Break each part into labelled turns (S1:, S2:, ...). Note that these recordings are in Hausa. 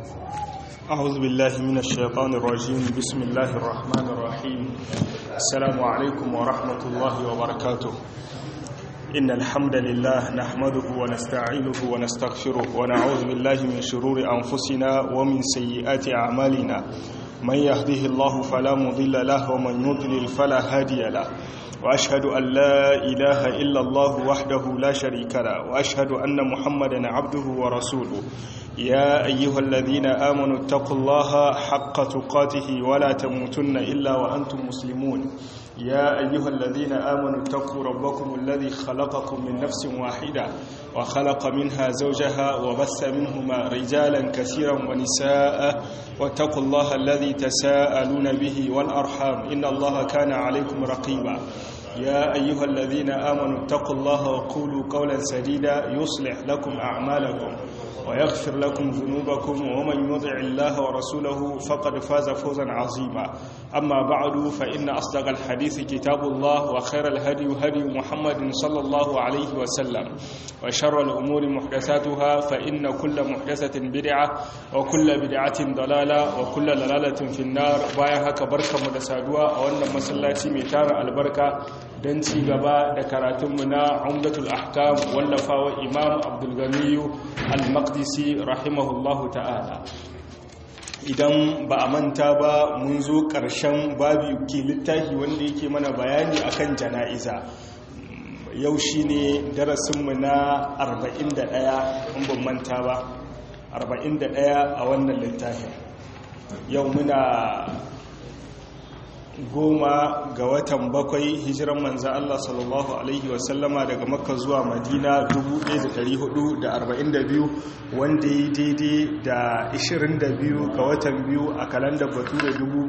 S1: أعوذ بالله من الشيطان الرجيم بسم الله الرحمن الرحيم السلام عليكم ورحمة الله وبركاته إن الحمد لله نحمده ونستعينه ونستغفره ونعوذ بالله من شرور أنفسنا ومن سيئات أعمالنا من يهده الله فلا مضل له ومن يضلل فلا هادي له وأشهد أن لا إله إلا الله وحده لا شريك له وأشهد أن محمدا عبده ورسوله يا أيها الذين آمنوا اتقوا الله حق تقاته ولا تموتن إلا وأنتم مسلمون يا أيها الذين آمنوا اتقوا ربكم الذي خلقكم من نفس واحدة وخلق منها زوجها وبث منهما رجالا كثيرا ونساء واتقوا الله الذي تساءلون به والأرحام إن الله كان عليكم رقيبا يا أيها الذين آمنوا اتقوا الله وقولوا قولا سديدا يصلح لكم أعمالكم ويغفر لكم ذنوبكم ومن يطع الله ورسوله فقد فاز فوزا عظيما أما بعد فإن أصدق الحديث كتاب الله وخير الهدي هدي محمد صلى الله عليه وسلم وشر الأمور محدثاتها فإن كل محدثة بدعة وكل بدعة ضلالة وكل ضلالة في النار بايها كبركة مدسادوة وأن مسلاتي ميتار البركة don ci gaba da karatunmu na umdatul ahkam wallafawa imam abdulganiyu al-maqdisi rahimahullahu ta'ala idan ba a manta ba mun zo ƙarshen babu ke littafi wanda yake mana bayani akan jana'iza yau shi ne darasinmu na 41 in ban manta ba 41 a wannan littafin yau muna goma ga watan bakwai hijiran manza Allah sallallahu Alaihi wasallama daga makka zuwa madina 1442 wanda ya daidai da 22 ga watan biyu a kalandar bature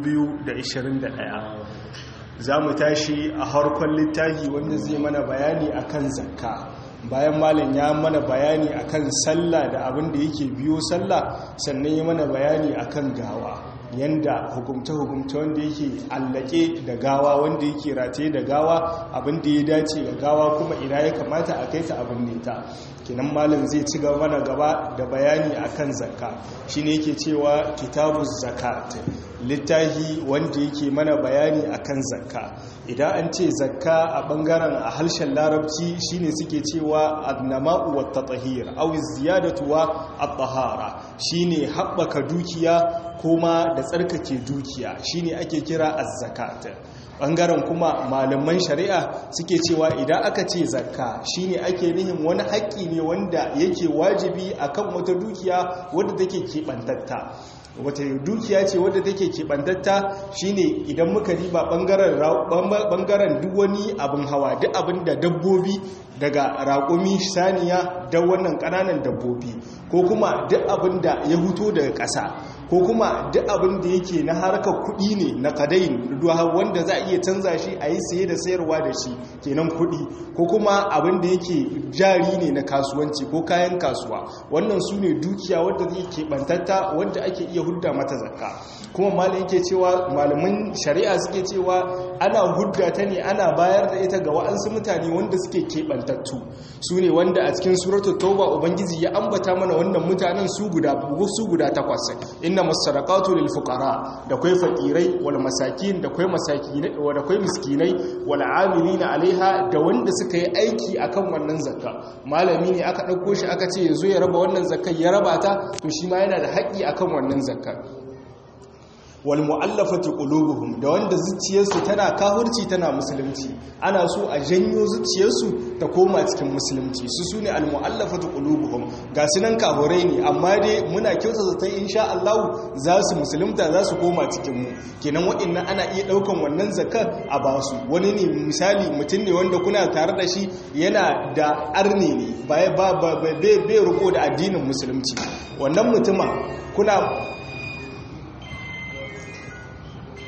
S1: 2021 za mu tashi a harkon littafi wanda zai mana bayani akan zakka bayan malin ya mana bayani akan sallah da abin da yake biyo sallah sannan ya mana bayani akan gawa yanda hukumta-hukumta wanda yake allake da gawa wanda yake rataye da gawa abin da ya dace ga gawa kuma ina ya kamata a kai ta abin neta kinan malam zai ci gaba mana gaba da bayani akan zakka shine yake cewa kitabuz zakat littahi wanda yake mana bayani akan zakka idan an ce zakka a bangaren a harshen larabci shine suke cewa annama'u wat tatahir aw ziyadatu wa at-tahara shine haɓaka dukiya kuma da tsarkake dukiya shine ake kira az-zakat bangaren kuma malaman shari'a suke cewa idan aka ce zakka shine ake nihin wani haƙƙi ne wanda yake wajibi akan wata dukiya wadda take keɓantatta wata dukiya ce wadda take keɓantatta shine idan muka riba ɓangaren duk wani abin hawa duk abin da dabbobi daga raƙumi saniya da wannan ƙananan dabbobi ko kuma duk abin da ya huto daga ƙasa ko kuma duk abin da yake na harkar kuɗi ne na kadayin wanda za a iya canza shi a yi saye da sayarwa da shi kenan kuɗi ko kuma abin da yake jari ne na kasuwanci ko kayan kasuwa wannan su ne dukiya wadda zai keɓantatta wadda ake iya hudda mata zakka kuma malam yake cewa malaman shari'a suke cewa ana hudda ta ne ana bayar da ita ga wa'ansu mutane wanda suke keɓantattu su ne wanda a cikin suratu tauba ubangiji ya ambata mana wannan mutanen su guda su guda takwas inna masadaqatu lil fuqara da kai fakirai wal masakin da kai masakinai da kai miskinai wal amilina alaiha da wanda suka yi aiki akan wannan zakka malami ne aka dauko shi aka ce yazo ya raba wannan zakkar ya raba ta to shi ma yana da haƙƙi akan wannan zakkar wal mu'allafati qulubuhum da wanda zuciyarsu tana kafirci tana musulunci ana so a janyo zuciyarsu ta koma cikin musulunci su sune al mu'allafati qulubuhum ga sunan kafirai ne amma dai muna kyauta zaton insha Allah za su musulunta za su koma cikin mu kenan waɗannan ana iya daukan wannan zakar a basu wani ne misali mutum ne wanda kuna tare da shi yana da arne ne ba ba bai riko da addinin musulunci wannan mutumin kuna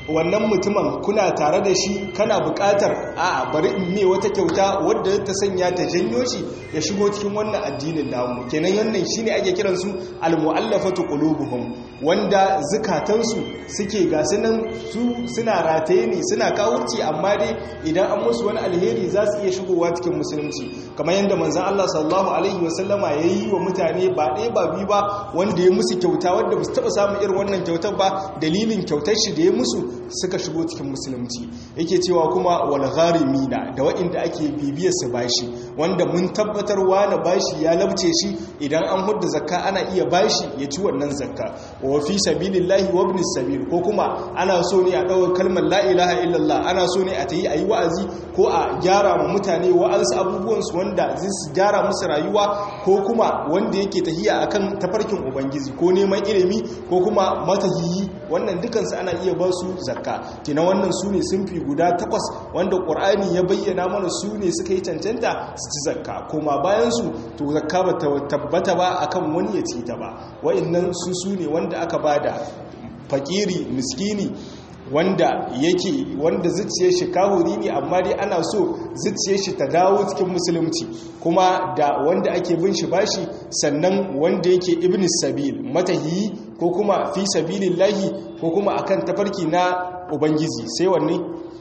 S1: wannan mutumin kuna tare da shi kana buƙatar a bari in me wata kyauta wadda ta sanya ta janyo shi ya shigo cikin wannan addinin namu kenan wannan shine ake kiran su almu'allafatu qulubuhum wanda zukatansu suke ga sunan su suna rataye ne suna kawurci amma dai idan an musu wani alheri za su iya shigowa cikin musulunci kamar yadda manzon Allah sallallahu alaihi wasallama yayi wa mutane ba ɗaya ba biyu ba wanda ya musu kyauta wanda ba su taɓa samun irin wannan kyautar ba dalilin kyautar shi da ya musu suka shigo cikin musulunci yake cewa kuma wal gharimina da waɗanda ake bibiyar su bashi wanda mun tabbatar wani bashi ya labce shi idan an hudda zakka ana iya bashi ya ci wannan zakka wa fi sabilillahi wa ibn sabil ko kuma ana so ne a dawo kalmar la ilaha illallah ana so ne a tayi ayi wa'azi ko a gyara ma mutane wa'ansu abubuwan su wanda zai su gyara musu rayuwa ko kuma wanda yake tahiya akan tafarkin ubangiji ko neman ilimi ko kuma matahiyi wannan dukansu ana iya ba su zakka kina wannan su ne sunfi guda takwas wanda ƙur'ani ya bayyana mana su ne suka yi cancanta su ci zakka kuma bayan su to zakka ba ta tabbata ba akan wani ya ci ta ba wa'annan su su ne wanda aka bada fakiri miskini wanda yake wanda zuciyar shi kahuri ne amma dai ana so zuciyar shi ta dawo cikin musulunci kuma da wanda ake bin shi bashi sannan wanda yake ibn sabil matahiyi ko kuma fi sabilillahi ko kuma akan tafarki na ubangiji sai wanne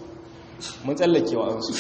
S1: mun tsallake wa ansu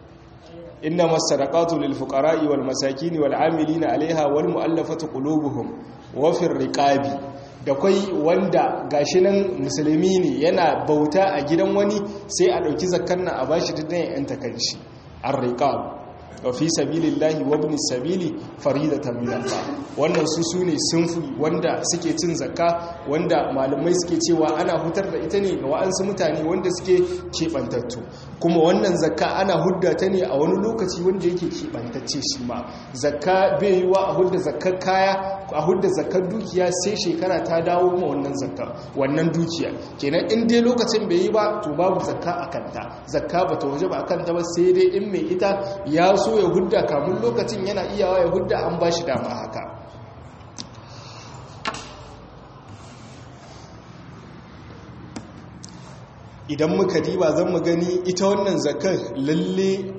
S1: inna masadaqatu lil fuqara'i wal masakin wal 'amilina 'alayha wal mu'allafati qulubuhum wa fir riqabi da kwai wanda gashi nan musulmi ne yana bauta a gidan wani sai a ɗauki zakkan nan a bashi dukkan yan takanshi ar-riqab wa fi sabilillahi wa ibn sabili faridatan min Allah wannan su sune sunfi wanda suke cin zakka wanda malamai suke cewa ana hutar da ita ne ga wa'ansu mutane wanda suke kebantattu kuma wannan zakka ana hudda ta ne a wani lokaci wanda yake kebantacce shi ma zakka bai yi wa a hudda zakkar kaya a hudda zakkar dukiya sai shekara ta dawo ma wannan zakka wannan dukiya kenan in dai lokacin bai yi ba to babu zakka a kanta zakka ba ta waje ba a kanta ba sai dai in mai ita ya so ya hudda kamun lokacin yana iyawa ya hudda an ba shi dama haka idan muka diba zan mu gani ita wannan zakar lalle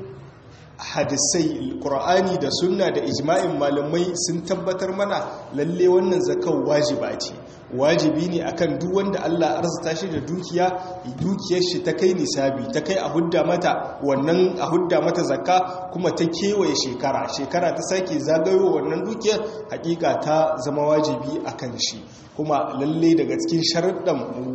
S1: hadisai ƙur'ani da sunna da ijma'in malamai sun tabbatar mana lalle wannan zakar wajiba ce wajibi ne akan duk wanda Allah arzuta shi da dukiya dukiyar shi ta kai nisabi ta kai a hudda mata wannan a hudda mata zakka kuma ta kewaye shekara shekara ta sake zagayo wannan dukiyar hakika ta zama wajibi akan shi kuma lalle daga cikin sharuɗan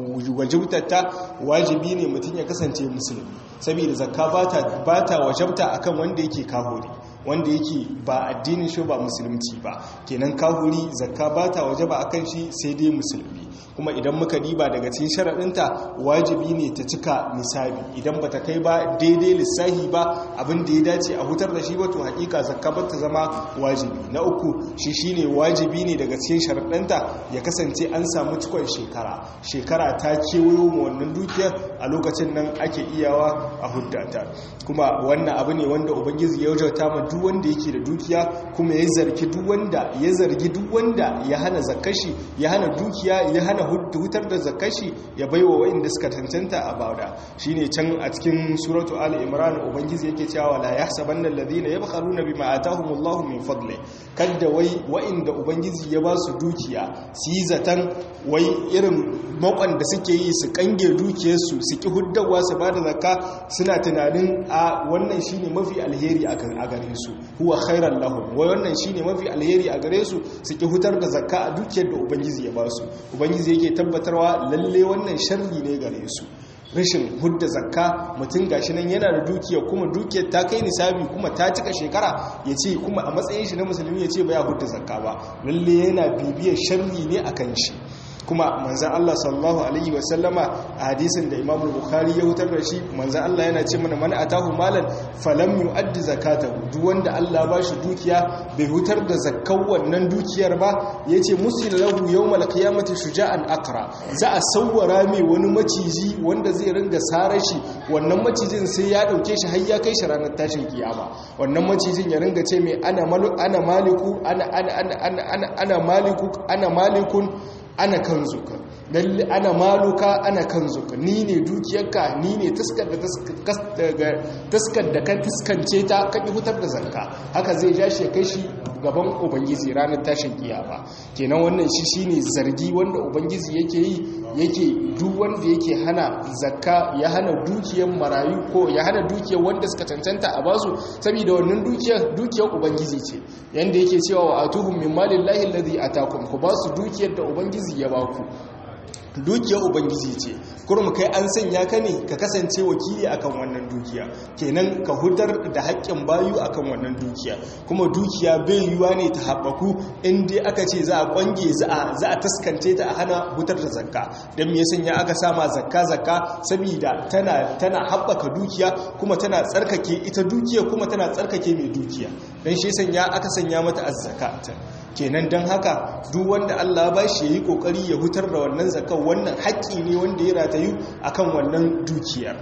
S1: wajibtata wajibi ne mutum ya kasance musulmi saboda zakka ba ta wajabta akan wanda yake kahuri wanda yake ba addinin shi ba musulunci ba kenan kahuri zakka ba ta waje ba akan shi sai dai musulmi kuma idan muka diba daga cikin sharaɗinta wajibi ne ta cika nisabi idan ba ta kai ba daidai lissahi ba abin da ya dace a hutar da shi ba to hakika zakka ba ta zama wajibi na uku shi shine wajibi ne daga cikin sharaɗinta ya kasance an samu cikon shekara shekara ta kewayo ma wannan dukiyar a lokacin nan ake iyawa a huddata kuma wannan abu ne wanda ubangiji ya wajauta ma duk wanda yake da dukiya kuma ya zargi duk wanda ya zargi duk wanda ya hana zakashi ya hana dukiya ya hana hutar da zakashi ya baiwa wa'inda suka tantanta a bauda shine can a cikin suratu ali imran ubangiji yake cewa la yahsabanna alladhina yabkhaluna bima atahumullahu min fadli kada wai wa'inda ubangiji ya ba su dukiya su yi zatan wai irin makon da suke yi su kange dukiyarsu su ki huddawa su ba da zakka suna tunanin a wannan shine mafi alheri a gare su huwa khairan lahum wai wannan shine mafi alheri a gare su su ki hutar da zakka a dukiyar da ubangiji ya ba su ubangiji yake tabbatarwa lalle wannan sharri ne gare su rashin hudda zakka mutum gashi nan yana da dukiya kuma dukiyar ta kai nisabi kuma ta cika shekara ya ce kuma a matsayin shi na musulmi ya ce ba ya hudda zakka ba lalle yana bibiyar sharri ne akan shi kuma manzan Allah sallallahu Alaihi wasallama a hadisin da imam bukhari ya hutar da shi manzan Allah yana ce mana mana atahu malan falam yu'addi zakatahu duk wanda Allah ba shi dukiya bai hutar da zakkan wannan dukiyar ba yace musil lahu yawmal qiyamati shuja'an aqra za a sawwara mai wani maciji wanda zai ringa sare shi wannan macijin sai ya dauke shi har ya kai shi ranar tashin kiyama wannan macijin ya ringa ce mai ana ana maliku ana ana ana ana ana maliku ana malikun ana kanzuka lalle ana maluka ana kanzuka ni ne dukiyarka ni ne taskar da taskar da ka taskance ta ka hutar da zakka haka zai ja shi ya kai shi gaban ubangiji ranar tashin kiyama kenan wannan shi shine zargi wanda ubangiji yake yi yake duk wanda yake hana zakka ya hana dukiyar marayu ko ya hana dukiyar wanda suka cancanta a basu saboda wannan dukiyar dukiyar ubangiji ce yanda yake cewa wa atuhum min malillahi alladhi atakum ku basu dukiyar da ubangiji ya baku dukiyar ubangiji ce kurum kai an sanya ka ne ka kasance wakili akan wannan dukiya kenan ka hudar da haƙƙin bayu akan wannan dukiya kuma dukiya bai yiwuwa ne ta haɓaku inda aka ce za a ƙwange za a taskance ta a hana hutar da zakka don me sanya aka sama zakka zakka saboda tana tana haɓaka dukiya kuma tana tsarkake ita dukiya kuma tana tsarkake mai dukiya don shi sanya aka sanya mata azzaka kenan don haka duk wanda Allah ba shi yi kokari ya hutar da wannan zakar wannan haƙƙi ne wanda ya ratayu akan wannan dukiyar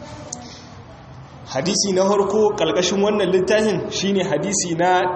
S1: hadisi na harko ƙalƙashin wannan littafin shine hadisi na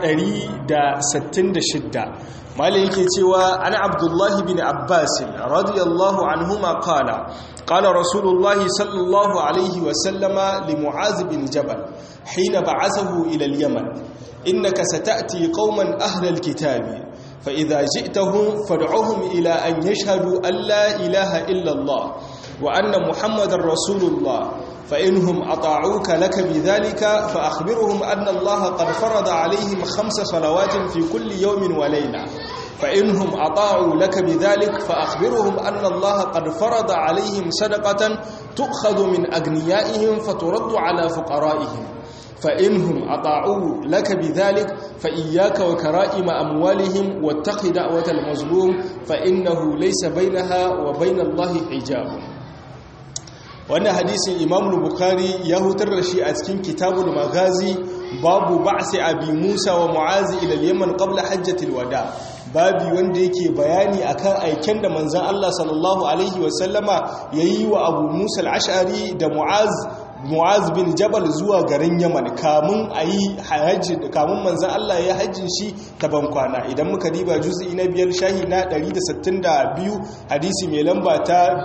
S1: 166 malai yake cewa ana abdullahi bin abbas radiyallahu anhuma qala qala rasulullahi sallallahu alaihi wa sallama li mu'az bin jabal hina ba'athahu ila al-yaman innaka sata'ti qauman ahlal kitabi فإذا جئتهم فادعوهم إلى أن يشهدوا أن لا إله إلا الله وأن محمد رسول الله فإنهم أطاعوك لك بذلك فأخبرهم أن الله قد فرض عليهم خمس صلوات في كل يوم وليلة فإنهم أطاعوا لك بذلك فأخبرهم أن الله قد فرض عليهم صدقة تؤخذ من أغنيائهم فترد على فقرائهم فإنهم أطاعوا لك بذلك فإياك وكرائم أموالهم واتق دعوة المظلوم فإنه ليس بينها وبين الله حجاب wannan hadisin imam bukhari ya hutar da shi a cikin kitabul magazi babu ba'si abi musa wa mu'azi ila yaman qabla hajjatil wada babi wanda yake bayani akan aiken da manzon Allah sallallahu alaihi wasallama yayi wa abu musa al-ash'ari da mu'az mu'az bin jabal zuwa garin yaman kamun a yi hajji kamun manzan Allah ya hajjin shi ta bankwana idan muka diba juz'i na biyar shahi na 162 hadisi mai lamba ta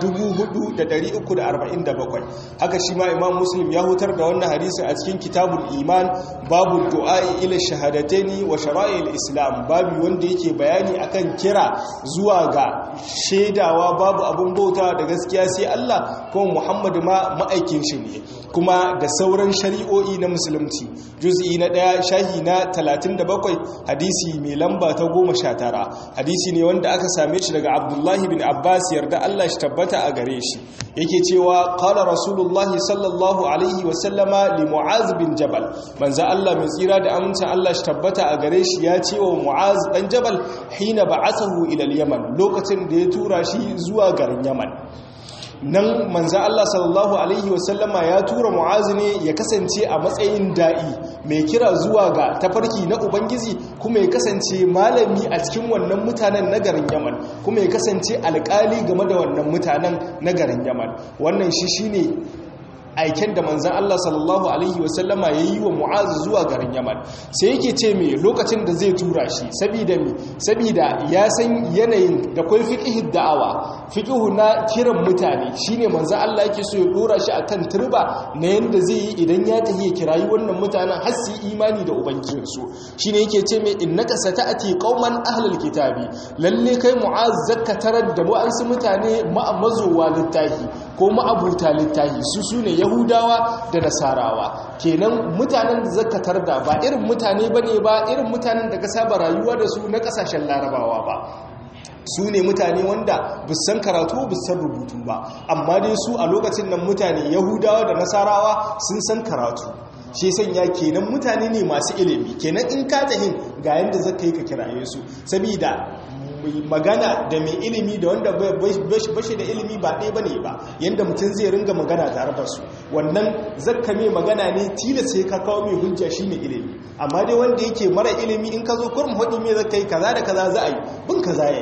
S1: 4347 haka shi ma imam muslim ya hutar da wannan hadisi a cikin kitabul iman babu du'a'i ila shahadataini wa shara'il islam babu wanda yake bayani akan kira zuwa ga shaidawa babu abun bauta da gaskiya sai Allah kuma muhammadu ma ma'aikin shi ne kuma da sauran shari'o'i na musulunci juz'i na ɗaya shahi na 37 hadisi mai lamba ta 19 hadisi ne wanda aka same shi daga abdullahi bin abbas yarda allah shi tabbata a gare shi yake cewa qala rasulullahi sallallahu alaihi wasallama li mu'az bin jabal manzo allah mai tsira da amincin allah shi tabbata a gare shi ya ce wa mu'az dan jabal hina ba'athahu ila al-yaman lokacin da ya tura shi zuwa garin yaman nan manzan Allah sallallahu Alaihi wasallama ya tura mu'azu ne ya kasance a matsayin da'i mai kira zuwa ga tafarki na Ubangiji kuma ya kasance malami a cikin wannan mutanen na garin Yaman kuma ya kasance alkali game da wannan mutanen na garin Yaman wannan shi shine aiken da manzan Allah sallallahu Alaihi wasallama ya yi wa mu'azu zuwa garin yaman sai yake ce mai lokacin da zai tura shi sabida mi sabida ya san yanayin da kwai fiƙihin da'awa fiƙihu na kiran mutane shine manzan Allah yake so ya dora shi a kan turba na yadda zai yi idan ya tafi ya kirayi wannan mutanen har su imani da ubangijinsu shine yake ce mai innaka sata'ati qauman ahlul kitabi lalle kai mu'az zakka tarar da wa'ansu mutane mazowa littafi ko ma'abuta littafi su sune yahudawa da nasarawa kenan mutanen da zakatar da ba irin mutane bane ba irin mutanen da ka saba rayuwa da su na kasashen larabawa ba su ne mutane wanda busan karatu busan rubutu ba amma dai su a lokacin nan mutane yahudawa da nasarawa sun san karatu shi sanya kenan mutane ne masu ilimi kenan in ka tahin ga yanda zaka yi ka kiraye su saboda magana da mai ilimi da wanda bashi da ilimi ba ɗaya bane ba yanda mutum zai ringa magana tare da su wannan zakka mai magana ne tilas sai ka kawo mai hujja shi mai ilimi amma dai wanda yake mara ilimi in ka zo kurum hudu mai zakka yi kaza da kaza za a yi bin kaza ya yi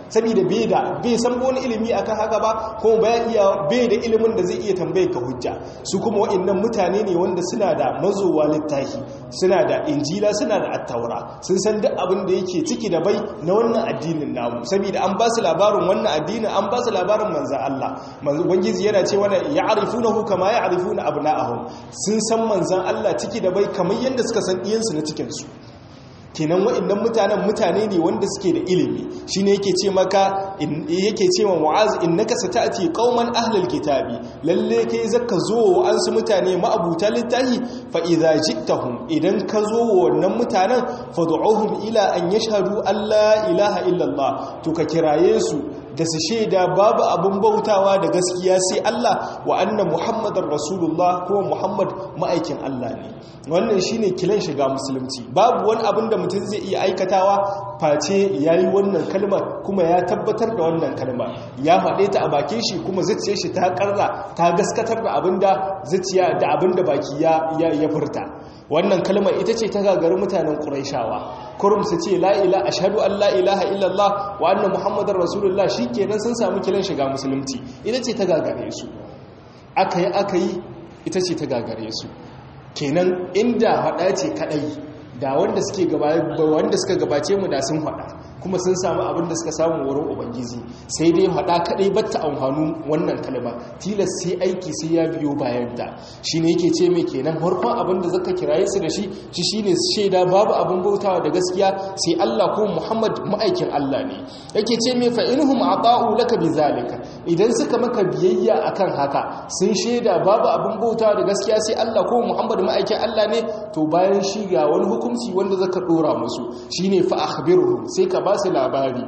S1: saboda bai da bai san wani ilimi akan haka ba kuma bai iya bai da ilimin da zai iya tambaye ka hujja su kuma wa'annan mutane ne wanda suna da mazowa littafi suna da injila suna da attaura sun san duk abin da yake ciki da bai na wannan addinin namu saboda an ba su labarin wannan addinin an ba su labarin manzo Allah manzo ubangiji yana cewa ya'rifunahu kama ya'rifuna abna'ahum sun san manzon Allah ciki da bai kamar yadda suka san iyansu na cikin su kenan wa'annan mutanen mutane ne wanda suke da ilimi shine yake ce maka yake ce wa mu'az innaka sata'ti qauman ahlul kitabi lalle kai zaka zo wa ansu mutane ma'abuta littafi fa idza ji'tahum idan ka zo wa wannan mutanen fad'uhum ila an yashhadu alla ilaha illa Allah to ka kiraye su da su shaida babu abin bautawa da gaskiya sai Allah wa anna Muhammadar Rasulullah ko Muhammad ma'aikin Allah ne wannan shine kilan shiga musulunci babu wani abin da mutum zai iya aikatawa face yayi wannan kalmar kuma ya tabbatar da wannan kalmar ya faɗe ta a bakin shi kuma zuciyar shi ta karra ta gaskatar da abin da zuciya da abin da baki ya ya furta wannan kalmar ita ce ta gagari mutanen Qurayshawa kurum su ce la ila ashhadu an la ilaha illallah wa anna muhammadar rasulullah shikenan sun samu kilan shiga musulunci ita ce ta gagare su aka yi aka yi ita ce ta gagare su kenan inda faɗa ce kaɗai da wanda suke wanda suka gabace mu da sun faɗa kuma sun samu abin da suka samu wurin ubangiji sai dai faɗa kaɗai batta amfanu wannan kalma tilas sai aiki sai ya biyo bayan ta shine yake ce mai kenan farkon abin da zaka kiraye su da shi shi shine shaida babu abin bautawa da gaskiya sai Allah ko Muhammad ma'aikin Allah ne yake ce mai fa inhum ata'u laka bizalika idan suka maka biyayya akan haka sun shaida babu abin bautawa da gaskiya sai Allah ko Muhammad ma'aikin Allah ne to bayan shi ga wani hukunci wanda zaka dora musu shine fa akhbiruhum sai ka ba su labari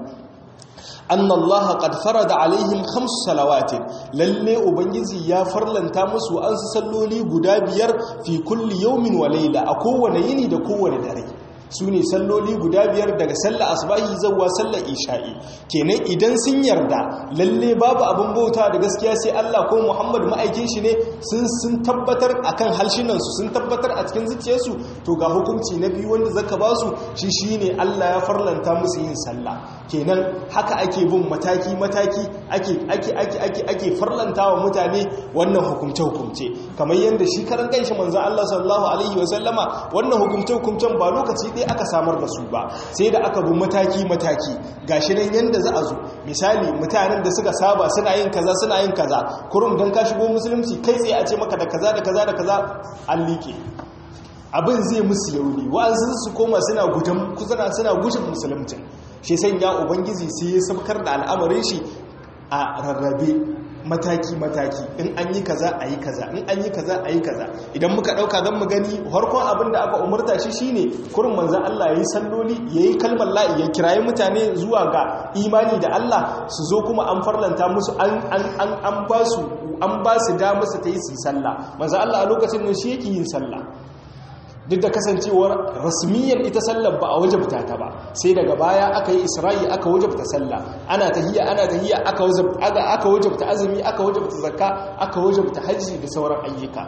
S1: anna Allah qad farada alaihim khams salawatin lalle ubangiji ya farlanta musu an su salloli guda biyar fi kulli yawmin wa layla a kowane yini da kowane dare su ne salloli guda biyar daga sallar asbahi zawwa sallar isha'i kenan idan sun yarda lalle babu abin bauta da gaskiya sai Allah ko Muhammad ma'aikin shi ne sun sun tabbatar akan halshinan su sun tabbatar a cikin zuciyarsu to ga hukunci na biyu wanda zaka ba su shi shine Allah ya farlanta musu yin sallah kenan haka ake bin mataki mataki ake ake ake ake ake farlantawa mutane wannan hukumce hukumce kamar yanda shi karan kanshi manzo Allah sallallahu alaihi wasallama wannan hukumce hukumcen ba lokaci ɗaya aka samar da su ba sai da aka bi mataki-mataki gashi nan yanda za a zo misali mutanen da suka saba suna yin kaza suna yin kaza kurum don ka shigo musulunci kai tsaye a ce maka da kaza da kaza da kaza an liƙe abin zai musu yauni wa'ansu su koma suna gudan kusana suna gushin musulunci shi sanya ubangiji sai ya sabkar da al'amarin shi a rarrabe mataki-mataki in an yi kaza a yi kaza in an yi kaza a yi kaza idan muka dauka zan mu gani harkon abin da aka umarta shi shine kurin manzan Allah ya yi salloli ya yi kalmar la'i ya kirayi mutane zuwa ga imani da Allah su zo kuma an farlanta musu an ba su an ba su damar su ta yi su sallah manzan Allah a lokacin nan shi yake yin sallah duk da kasancewar rasmiyyar ita sallar ba a wajabta ta ba sai daga baya aka yi isra'i aka wajabta sallah ana tahiyya ana tahiyya aka aka wajabta azumi aka wajabta zakka aka wajabta hajji da sauran ayyuka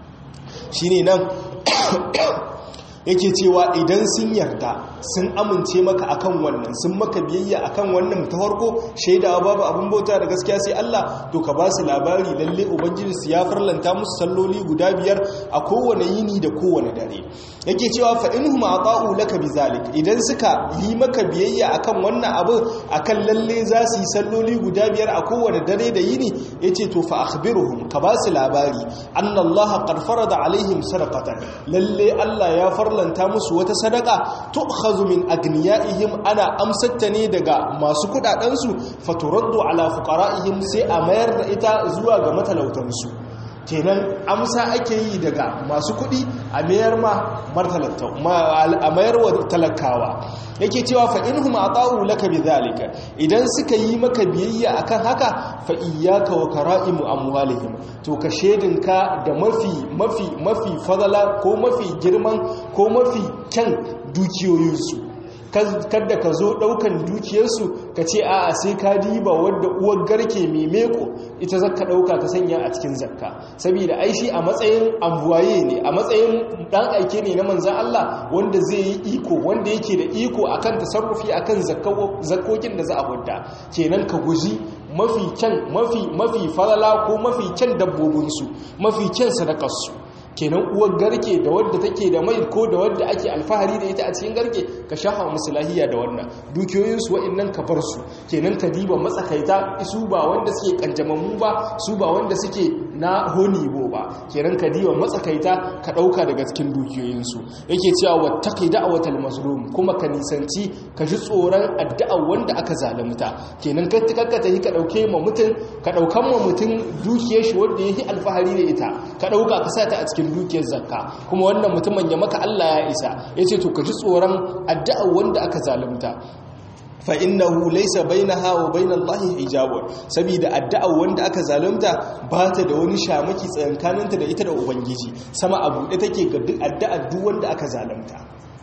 S1: shine nan yake cewa idan sun yarda sun amince maka akan wannan sun maka biyayya akan wannan ta farko shaidawa babu abin bauta da gaskiya sai Allah to ka ba su labari lalle ubangiji su ya farlanta musu salloli guda biyar a kowane yini da kowane dare yake cewa fa inhum ata'u laka bizalik idan suka yi maka biyayya akan wannan abu akan lalle za su yi salloli guda biyar a kowane dare da yini yace to fa akhbiruhum ka ba su labari anna Allah qad farada alaihim sadaqatan lalle Allah ya farlanta musu wata sadaka tu'khazu min agniyaihim ana amsatta ne daga masu kudaden su faturaddu ala fuqara'ihim sai a mayar da ita zuwa ga matalautansu kenan amsa ake yi daga masu kuɗi a mayar ma a mayar wa talakawa yake cewa fa inhum ata'u laka bidhalika idan suka yi maka biyayya akan haka fa iyyaka wa kara'imu amwalihim to ka shedinka da mafi mafi mafi fadala ko mafi girman ko mafi kyan dukiyoyinsu kada ka zo daukan dukiyarsu ka ce a'a sai ka diba wadda uwar garke mai meko ita zakka dauka ka sanya a cikin zakka saboda ai shi a matsayin ambuwaye ne a matsayin dan aike ne na manzan Allah wanda zai yi iko wanda yake da iko akan tasarrufi akan zakkokin da za a hudda kenan ka guji mafi kyan mafi mafi falala ko mafi kyan dabbobinsu mafi kyan sadakarsu kenan uwar garke da wadda take da mai ko da wadda ake alfahari da ita a cikin garke ka shafa musu lahiya da wannan dukiyoyinsu wa'annan ka bar su kenan ka diba matsakaita su ba wanda suke kanjamammu ba su ba wanda suke na honibo ba kenan ka diba matsakaita ka dauka daga cikin dukiyoyinsu yake cewa wattaqi da'watal mazlum kuma ka nisanci ka ji tsoron addu'a wanda aka zalunta kenan ka tikakka tahi ka dauke ma mutun ka daukan ma mutun dukiyar shi wanda yake alfahari da ita ka dauka ka sa ta a cikin cikin dukiyar zakka kuma wannan mutumin ya maka Allah ya isa yace to ka ji tsoron addu'a wanda aka zalunta fa innahu laysa bainaha wa bainallahi hijabun saboda addu'a wanda aka zalunta ba ta da wani shamaki tsakankaninta da ita da ubangiji sama a buɗe take ga duk addu'a duk wanda aka zalunta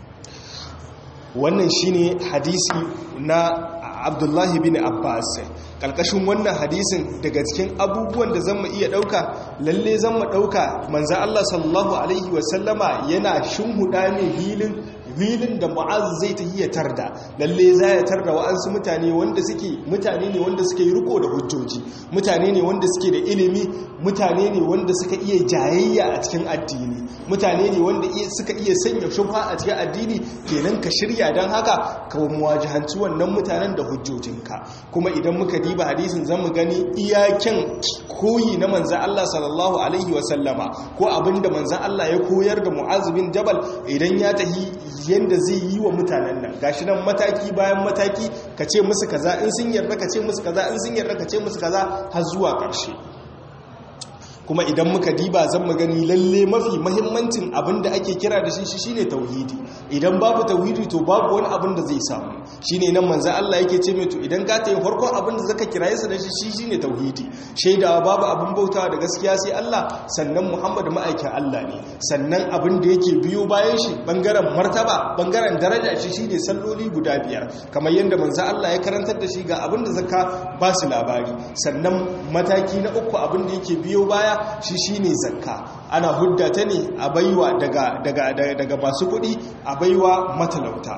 S1: wannan shine hadisi na Abdullahi bin Abbas kalkashin wannan hadisin daga cikin abubuwan da zan iya dauka lalle zan mu dauka manzo Allah sallallahu alaihi wasallama yana shinhuda ne hilin hilin da mu'az zai ta iya tarda lalle za ya tarda wa'ansu mutane wanda suke mutane ne wanda suke riko da hujjoji mutane ne wanda suke da ilimi mutane ne wanda suka iya jayayya a cikin addini mutane ne wanda suka iya sanya shubha a cikin addini kenan ka shirya don haka ka muwajahanci wannan mutanen da hujjojinka kuma idan muka diba hadisin zamu gani iyaken koyi na manzan Allah sallallahu alaihi wasallama ko abinda manzan Allah ya koyar da Mu'az bin Jabal idan ya tahi yanda zai yi wa mutanen nan gashi nan mataki bayan mataki ka ce musu kaza in sun yarda ka ce musu kaza in sun yarda ka ce musu kaza har zuwa ƙarshe kuma idan muka diba zan mu gani lalle mafi mahimmancin abin da ake kira da shi shine tauhidi idan babu tauhidi to babu wani abin da zai samu shine nan manzo Allah yake ce mai to idan ka tayi farkon abin da zaka kiraye sa da shi shine tauhidi shaidawa babu abin bautawa da gaskiya sai Allah sannan Muhammad ma'aikin Allah ne sannan abin da yake biyo bayan shi bangaren martaba bangaren daraja shi shine salloli guda biyar kamar yadda manzo Allah ya karantar da shi ga abin da zaka ba su labari sannan mataki na uku abin da yake biyo baya shi shine zakka ana hudda ta ne a baiwa daga daga daga masu kuɗi a baiwa matalauta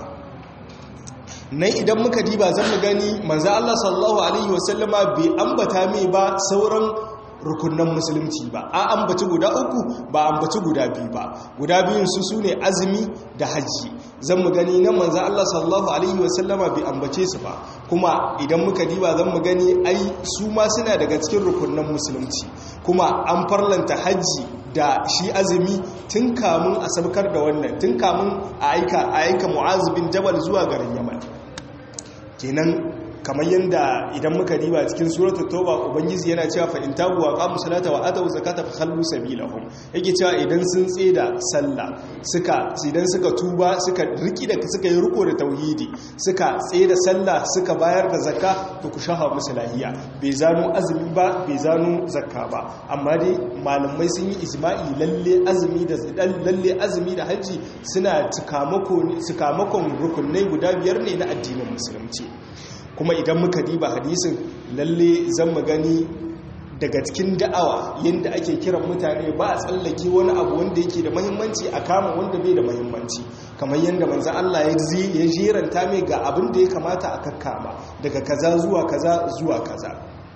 S1: nan idan muka diba zan mu gani manzo Allah sallallahu alaihi wasallama bai ambata mai ba sauran rukunan musulunci ba a ambaci guda uku ba ambaci guda biyu ba guda biyun su sune azumi da hajji zan mu gani nan manzo Allah sallallahu alaihi wasallama bai ambace su ba kuma idan muka diba zan mu gani ai su ma suna daga cikin rukunan musulunci kuma an farlanta hajji da shi azumi tun kamun a sabkar da wannan tun kamun a aika a aika mu'az bin jabal zuwa garin yaman kenan kamar yadda idan muka riba cikin suratul tauba ubangiji yana cewa fa in tabu wa qamu salata wa atu zakata fa khallu sabilahum yake cewa idan sun tseda sallah suka idan suka tuba suka riki da suka yi riko da tauhidi suka tseda sallah suka bayar da zakka to ku shaha musu lahiya bai zanu azumi ba bai zanu zakka ba amma dai malamai sun yi ijma'i lalle azumi da lalle azumi da haji suna cikamakon rukunai guda biyar ne na addinin musulunci kuma idan muka diba hadisin lalle zan mu gani daga cikin da'awa yadda ake kiran mutane ba a tsallake wani abu wanda yake da mahimmanci a kama wanda bai da mahimmanci kamar yadda manzo Allah ya jeranta mai ga abin da ya kamata a kakkama daga kaza zuwa kaza zuwa kaza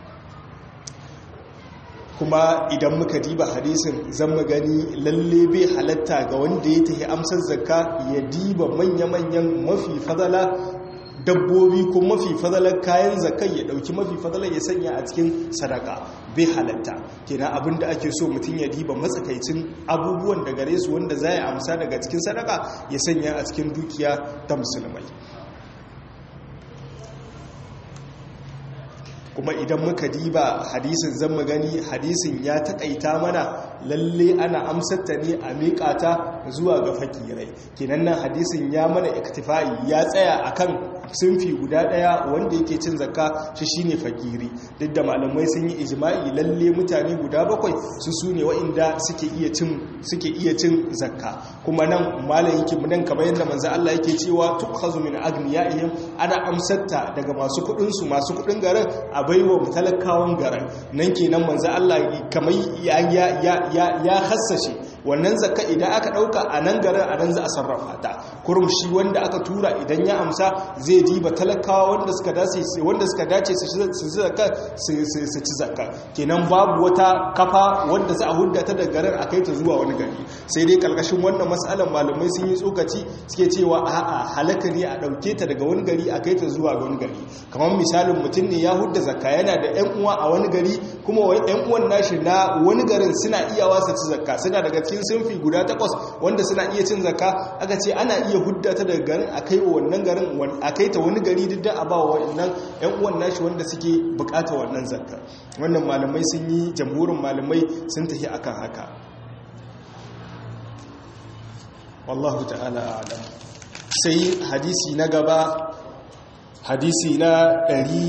S1: kuma idan muka diba hadisin zan mu gani lalle bai halatta ga wanda ya tafi amsar zakka ya diba manya-manyan mafi fadala dabbobi ko mafi fadalar kayan zakai ya dauki mafi fadalar ya sanya a cikin sadaka bai halatta kenan abinda ake so mutum ya diba matsakaicin abubuwan da gare su wanda za ya amsa daga cikin sadaka ya sanya a cikin dukiya ta musulmai kuma idan muka diba hadisin zan mu gani hadisin ya taƙaita mana lalle ana amsarta ne a miƙata zuwa ga fakirai kenan nan hadisin ya mana iktifai ya tsaya akan sunfi guda daya wanda yake cin zakka shi shine fakiri duk da malamai sun yi ijma'i lalle mutane guda bakwai su sune waɗanda suke iya cin suke iya cin zakka kuma nan malam yake nan kamar yadda manzo Allah yake cewa tukhazu min agniyaihim ana amsatta daga masu kudin su masu kudin garin a baiwa talakawan garin nan kenan manzo Allah kamar ya ya ya ya hassashe wannan zakka idan aka dauka a nan garin a nan za a sarrafa ta kurum shi wanda aka tura idan ya amsa zai diba talakawa wanda suka dace wanda suka dace su ci zakka su ci zakka kenan babu wata kafa wanda za a hudda ta daga garin akai ta zuwa wani gari sai dai kalkashin wannan mas'alan malamai sun yi tsokaci suke cewa a'a halaka ne a dauke ta daga wani gari akai ta zuwa wani gari kamar misalin mutum ne ya hudda zakka yana da ƴan uwa a wani gari kuma ƴan uwan nashi na wani garin suna iya wasa ci zakka suna daga cikin sunfi guda takwas wanda suna iya cin zakka aka ce ana iya hudda ta daga garin a kai wa wannan garin a kai ta wani gari duk da a ba wa wannan yan uwan nashi wanda suke bukata wannan zakka wannan malamai sun yi jamhurin malamai sun tafi akan haka wallahu ta'ala a'lam sai hadisi na gaba hadisi na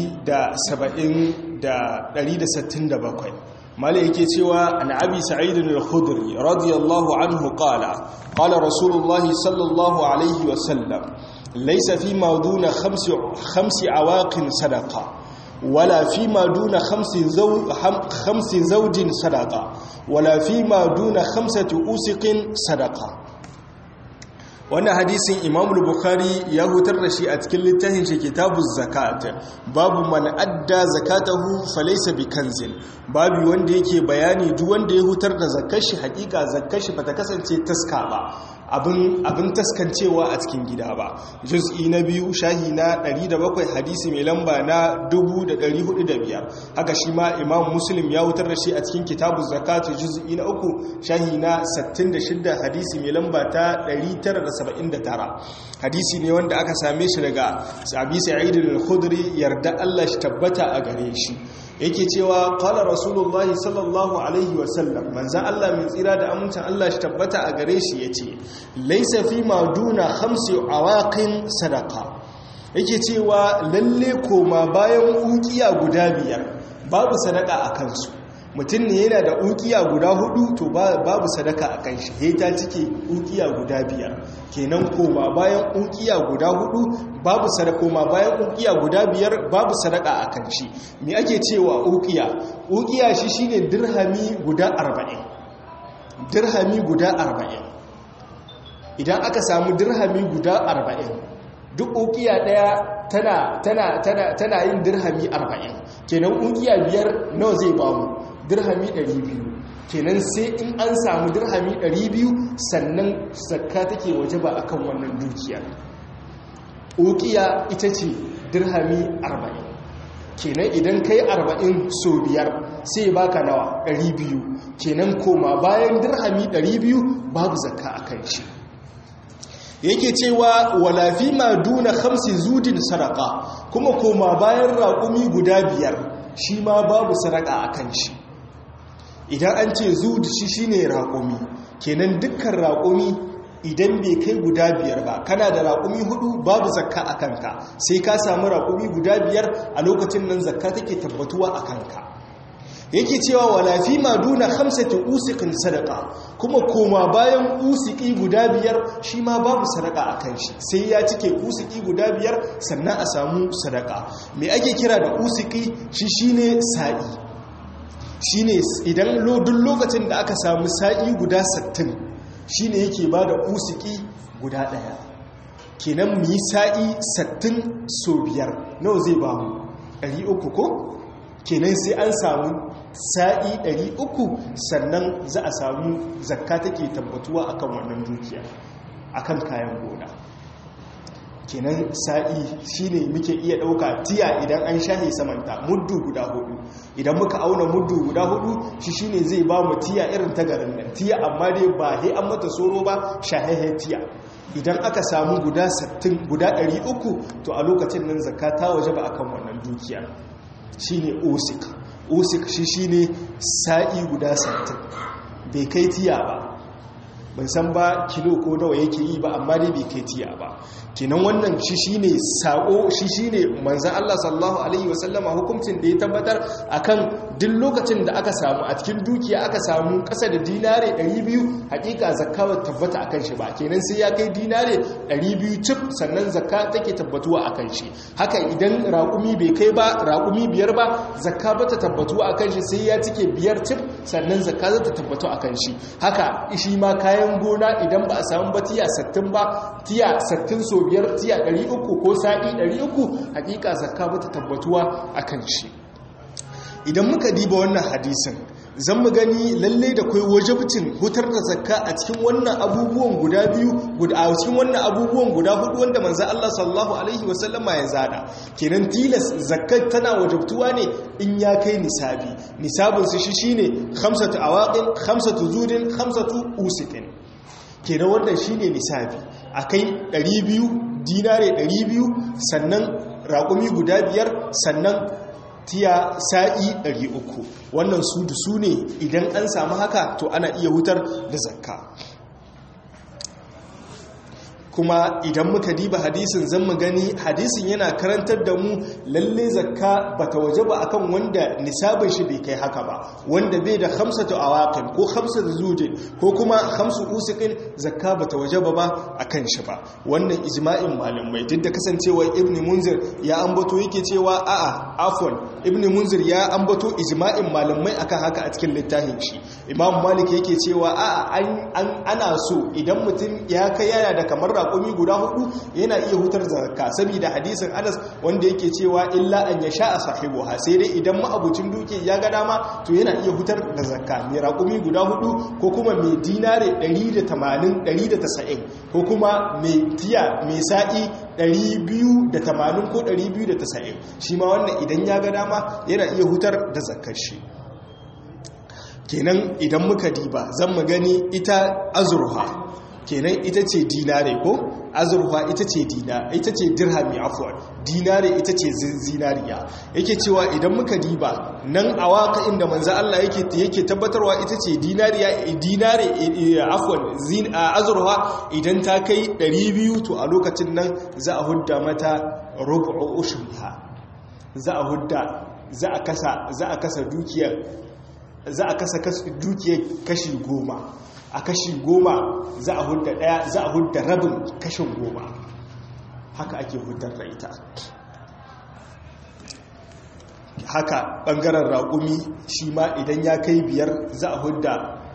S1: 167 mala yake cewa an abi sa'idun al-khudri radiyallahu anhu qala qala rasulullah sallallahu alaihi wa sallam laysa fi ma duna khamsi khamsi awaqin sadaqa wala fi ma duna khamsi zaw khamsi zawjin sadaqa wala fi ma duna khamsati usiqin sadaqa wannan hadisin imam bukhari ya hutar da shi a cikin littafin shi kitabu zakat babu man adda zakatahu falaysa bikanzin babu wanda yake bayani duk wanda ya hutar da zakar shi hakika zakar shi bata kasance taska ba abin abin taskancewa a cikin gida ba juz'i na biyu shahi na 107 hadisi mai lamba na 1405 haka shi ma imam muslim ya hutar da shi a cikin kitabu zakat juz'i na uku shahi na 66 hadisi mai lamba ta 900 79 hadisi ne wanda aka same shi daga abi sa'id al-khudri yarda Allah shi tabbata a gare shi yake cewa qala rasulullahi sallallahu alaihi wa sallam manzan Allah mai tsira da amincin Allah shi tabbata a gare shi yace laysa fi ma duna khamsi awaqin sadaqa yake cewa lalle koma bayan ukiya guda biyar babu sadaka a kansu mutum ne yana da ukiya guda hudu to babu sadaka a kan shi heta cike ukiya guda biyar kenan koma bayan ukiya guda hudu babu sadaka koma bayan ukiya guda biyar babu sadaka a kan shi me ake cewa ukiya ukiya shi shine dirhami guda 40 dirhami guda 40 idan aka samu dirhami guda 40 duk ukiya daya tana tana tana tana yin dirhami 40 kenan ukiya biyar nawa zai bamu dirhami 200 kenan sai in an samu dirhami 200 sannan zakka take waje ba akan wannan dukiya ukiya ita ce dirhami 40 kenan idan kai 40 so biyar sai baka nawa 200 kenan koma bayan dirhami 200 babu zakka akan shi yake cewa wala fi ma duna khamsi zudin sadaqa kuma koma bayan raƙumi guda biyar shi ma babu sadaka akan shi idan an ce zudu shi shine raƙumi kenan dukkan raƙumi idan bai kai guda biyar ba kana da raƙumi hudu babu zakka a kanka sai ka samu raƙumi guda biyar a lokacin nan zakka take tabbatuwa a kanka yake cewa wala fi ma duna khamsati usiqin sadaqa kuma koma bayan usiki guda biyar shi ma babu sadaka akan shi sai ya cike usiki guda biyar sannan a samu sadaka me ake kira da usiki shi shine sa'i shine idan duk lokacin da aka samu sa'i guda 60 shine yake bada usiki guda daya kenan mu yi sa'i 60 so biyar nawa zai ba mu 300 ko kenan sai an samu sa'i 300 sannan za a samu zakka take tabbatuwa akan wannan dukiya akan kayan gona kenan sa'i shine muke iya ɗauka tiya idan an shahe samanta muddu guda hudu idan muka auna muddu guda hudu shi shine zai ba mu tiya irin ta garin nan tiya amma dai ba he an mata soro ba shahehe tiya idan aka samu guda 60 guda 300 to a lokacin nan zakka ta waje ba akan wannan dukiya shine osik osik shi shine sa'i guda 60 bai kai tiya ba ban san ba kilo ko nawa yake yi ba amma dai bai kai tiya ba kenan wannan shi shine sako shi shine manzon Allah sallallahu alaihi wasallama hukuncin da ya tabbatar akan duk lokacin da aka samu a cikin dukiya aka samu kasa da dinare 200 hakika zakka ba tabbata akan shi ba kenan sai ya kai dinare 200 cif sannan zakka take tabbatuwa akan shi haka idan raƙumi bai kai ba raƙumi biyar ba zakka ba ta tabbatuwa akan shi sai ya cike biyar cif sannan zakka za ta tabbatu akan shi haka shi ma kayan gona idan ba a samu ba tiya 60 ba tiya 60 so biyar tiya 300 ko sa'i 300 hakika zakka ba ta tabbatuwa akan shi idan muka diba wannan hadisin zan mu gani lalle da kai wajibcin hutar da zakka a cikin wannan abubuwan guda biyu a cikin wannan abubuwan guda hudu wanda manzo Allah sallallahu alaihi wasallama ya zada kenan tilas zakkar tana wajibtuwa ne in ya kai nisabi nisabin su shi shine khamsatu awaqin khamsatu zudin khamsatu usikin kenan wannan shine nisabi akai 200 dinare 200 sannan raƙumi guda biyar sannan tiya sa'i 300 wannan su da su ne idan an samu haka to ana iya hutar da zakka kuma idan muka diba hadisin zan mu gani hadisin yana karantar da mu lalle zakka bata waje ba akan wanda nisabin shi bai kai haka ba wanda bai da khamsatu awaqin ko khamsatu zujin ko kuma khamsu usiqin zakka bata waje ba akan shi ba wannan ijma'in malamai duk da kasancewa ibn munzir ya ambato yake cewa a'a afwan ibn munzir ya ambato ijma'in malamai akan haka a cikin littafin shi imam malik yake cewa a'a ana so idan mutum ya kai yana da kamar raƙumi guda hudu yana iya hutar zakka saboda hadisin Anas wanda yake cewa illa an yasha a sahibuha sai dai idan ma'abucin duke ya ga dama to yana iya hutar da zakka mai raƙumi guda hudu ko kuma mai dinare 180 190 ko kuma mai tiya mai sa'i 280 ko 290 shi ma wannan idan ya ga dama yana iya hutar da zakkar shi kenan idan muka diba zan mu gani ita azurha kenan ita ce dinare ko azurfa ita ce dina ita ce dirhami afwan dinare ita ce zinariya yake cewa idan muka diba nan a waka inda manzo Allah yake yake tabbatarwa ita ce dinariya dinare afwan zin azurfa idan ta kai 200 to a lokacin nan za a hudda mata rubu'u ushriha za a hudda za a kasa za a kasa dukiyar za a kasa dukiyar kashi goma a kashi goma za a hudda daya za a hudda rabin kashin goma haka ake huddar da ita haka bangaren raƙumi shi ma idan ya kai biyar za a hudda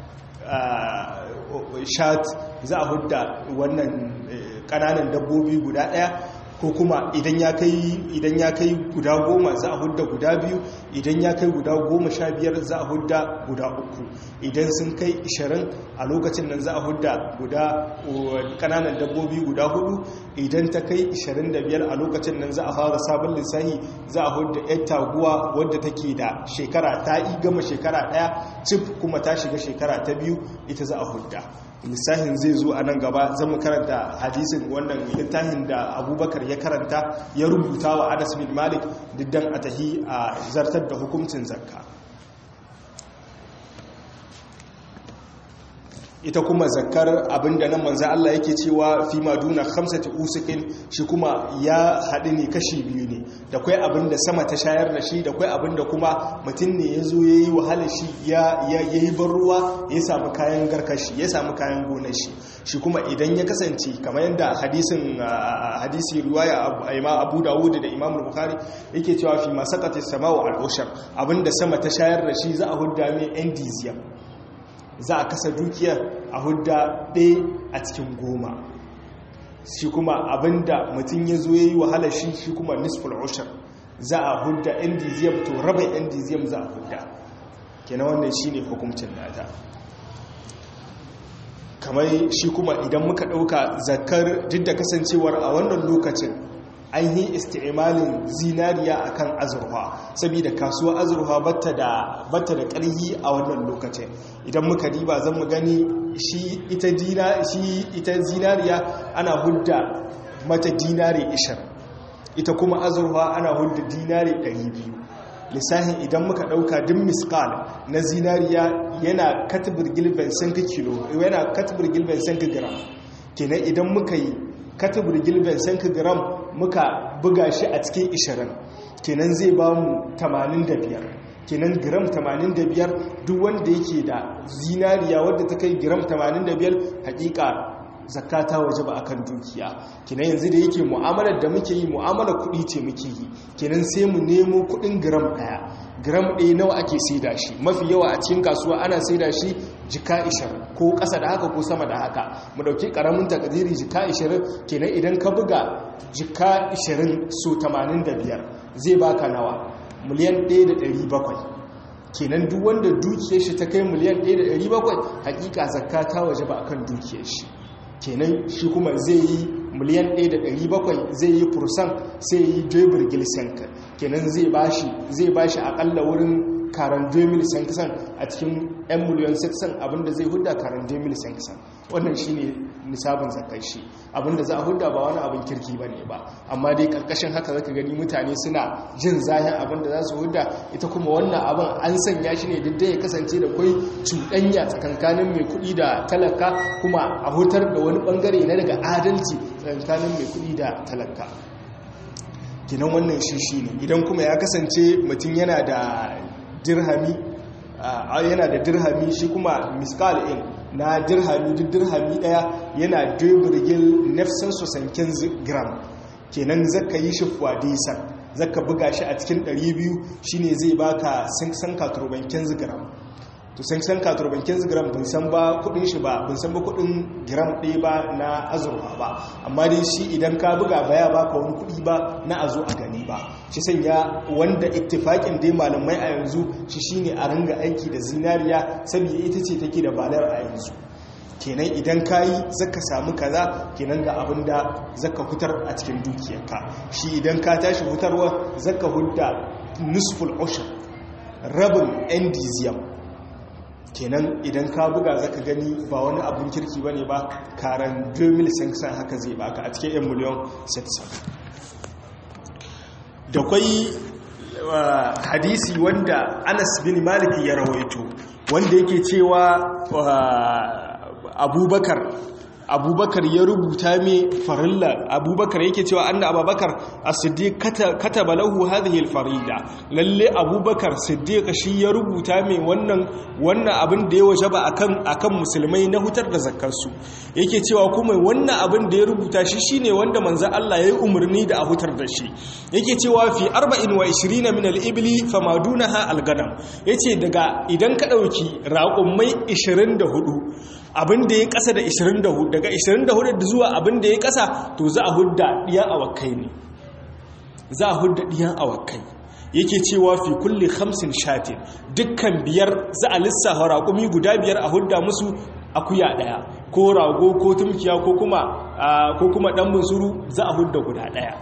S1: shat za a hudda wannan ƙananan dabbobi guda ɗaya ko kuma idan ya kai idan ya kai guda goma za a hudda guda biyu idan ya kai guda goma sha biyar za a hudda guda uku idan sun kai ishirin a lokacin nan za a hudda guda kananan dabbobi guda hudu idan ta kai ishirin da biyar a lokacin nan za a fara sabon lissahi za a hudda yar taguwa wadda take da shekara ta yi gama shekara daya cif kuma ta shiga shekara ta biyu ita za a hudda lissahin zai zo a nan gaba zan mu karanta hadisin wannan littafin da abubakar ya karanta ya rubuta wa anas bin malik diddan a tahi a zartar da hukuncin zakka ita kuma zakkar abinda nan manzo Allah yake cewa fi maduna khamsati usikin shi kuma ya haɗu ne kashi biyu ne da kai abinda sama ta shayar da shi da kai abinda kuma mutum ne ya zo ya yi wahalar shi ya yi ban ruwa ya samu kayan garkashi ya samu kayan gonar shi shi kuma idan ya kasance kamar yadda hadisin hadisi riwaya imam abu dawud da imam bukhari yake cewa fi masaqati samau al-ushar abinda sama ta shayar da shi za a hudda mai endiziyam za a kasa dukiyar a hudda ɗaya a cikin goma shi kuma abinda mutum ya zo ya yi wahala shi shi kuma nisful ushar za a hudda endiziyam to rabin endiziyam za a hudda kenan wannan shi ne hukumcin nata kamar shi kuma idan muka ɗauka zakar duk da kasancewar a wannan lokacin an yi isti'imalin zinariya akan azurfa saboda kasuwa azurfa batta da batta da ƙarhi a wannan lokacin idan muka diba zan mu gani shi ita dina shi ita zinariya ana hudda mata dinari 20 ita kuma azurfa ana hudda dinari 200 lissahin idan muka dauka din miskal na zinariya yana katibir gilben sanka kilo yana katibir gilben sanka gram kenan idan muka yi katibir gilben sanka gram muka buga shi a cikin 20 kenan zai ba mu 85 kenan gram 85 duk wanda yake da zinariya wadda ta kai gram 85 hakika zakka ta waje ba akan dukiya kenan yanzu da yake mu'amalar da muke yi mu'amalar kuɗi ce muke yi kenan sai mu nemo kuɗin gram ɗaya gram ɗaya nawa ake saida shi mafi yawa a cikin kasuwa ana saida shi jika 20 ko ƙasa da haka ko sama da haka mu ɗauki ƙaramin takadiri jika 20 kenan idan ka buga jika 20 so 85 zai baka nawa miliyan 1.700 kenan duk wanda dukiyar shi ta kai miliyan 1.700 hakika zakka ta waje ba akan dukiyar shi kenan shi kuma zai yi miliyan 1.700 zai yi fursan sai yi jebir gilsenka kenan zai bashi zai bashi akalla wurin karan 2000 sankisan a cikin 'yan miliyan 6 abinda zai hudda karan 2000 sankisan wannan shi ne nisabin zakar shi abinda za a hudda ba wani abin kirki ba ne ba amma dai karkashin haka zaka gani mutane suna jin zahin abinda za su hudda ita kuma wannan abin an sanya shi ne duk da ya kasance da kwai cuɗanya tsakankanin mai kuɗi da talaka kuma a hutar da wani ɓangare na daga adalci tsakankanin mai kuɗi da talaka kinan wannan shi shi ne idan kuma ya kasance mutum yana da dirhami yana da dirhami shi kuma miskal in na dirhami duk dirhami daya yana duburgil nefsan sosankin gram kenan zaka yi shi fwadisan zaka buga shi a cikin 200 shine zai baka sankan katurbankin gram to sankan katurbankin gram bin san ba kudin shi ba bin san ba kudin gram ɗaya ba na azurfa ba amma dai shi idan ka buga baya baka wani kudi ba na azo a gani ba shi sanya wanda ittifakin dai malamai a yanzu shi shine a ringa aiki da zinariya saboda ita ce take da balar a yanzu kenan idan kayi zaka samu kaza kenan ga abin da zaka hutar a cikin dukiyarka shi idan ka tashi hutarwa zaka hudda nusful ushr rabin endizium kenan idan ka buga zaka gani ba wani abun kirki bane ba karan 2000 sanction haka zai baka a cikin 1 miliyan 600 da kwai hadisi wanda Anas bin Malik ya rawaito wanda yake cewa Abubakar abubakar ya rubuta mai farilla abubakar yake cewa anna abubakar as-siddiq kataba lahu hadhihi al-farida lalle abubakar siddiq shi ya rubuta mai wannan wannan abin da ya wajaba akan akan musulmai na hutar da zakkar su yake cewa kuma wannan abin da ya rubuta shi shine wanda manzo Allah ya yi umarni da a hutar da shi yake cewa fi 24 min al-ibli famadunaha al-ganam yace daga idan ka dauki raƙummai 24 abin da ya kasa da 24 daga 24 zuwa abin da ya kasa to za a hudda ɗiyan awakai ne za a hudda ɗiyan awakai yake cewa fi kulle hamsin shatin dukkan biyar za a lissafa raƙumi guda biyar a hudda musu akuya ɗaya ko rago ko tumkiya ko kuma ɗan musuru za a hudda guda ɗaya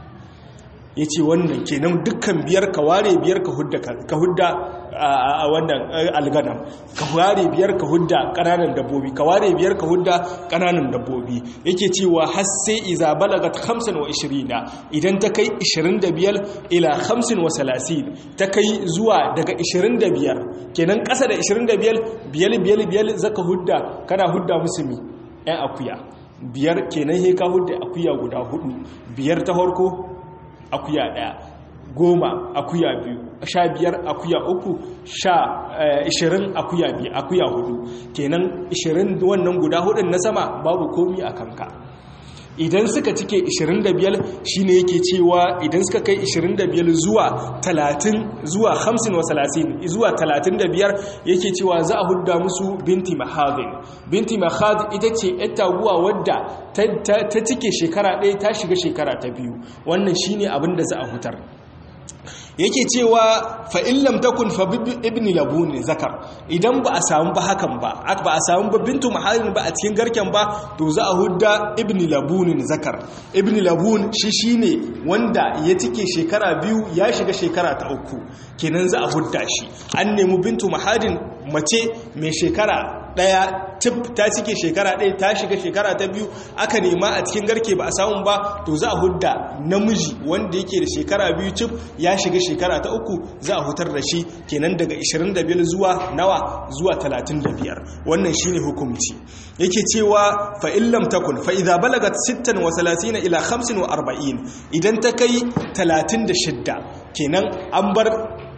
S1: ya ce wannan kenan dukkan biyar ka ware biyar ka hudda a wannan alganam ka ware biyar ka hudda kananan dabbobi ka ware biyar ka hudda kananan dabbobi yake cewa har sai iza balagat 25 idan ta kai 25 ila 35 ta kai zuwa daga 25 kenan kasa da 25 biyal biyal biyal zaka hudda kana hudda musulmi ɗan akuya biyar kenan he ka hudda akuya guda hudu biyar ta farko akuya ɗaya goma akuya biyu sha biyar akuya uku sha ishirin akuya biyu akuya hudu kenan ishirin wannan guda hudun na sama babu komi a kanka idan suka cike 25 shine yake cewa idan suka kai 25 zuwa 30 zuwa 50 wa 30 zuwa 35 yake cewa za a hudda musu binti mahadin binti mahad ita ce yar taguwa wadda ta cike shekara ɗaya ta shiga shekara ta biyu wannan shine abin da za a hutar yake cewa fa'illam takun fa ibni labuni zakar idan ba a samu ba hakan ba ba a samu ba bintu mahalin ba a cikin garken ba to za a hudda ibni labunin zakar ibni labun shi shine wanda ya cike shekara biyu ya shiga shekara ta uku kenan za a hudda shi an nemi bintu mahalin mace mai shekara daya tip ta cike shekara ɗaya ta shiga shekara ta biyu aka nema a cikin garke ba a samu ba to za a hudda namiji wanda yake da shekara biyu tip ya shiga shekara ta uku za a hutar da shi kenan daga 25 zuwa nawa zuwa 35 wannan shine hukunci yake cewa fa illam takun fa idza balagat 36 ila 45 idan ta kai 36 kenan an bar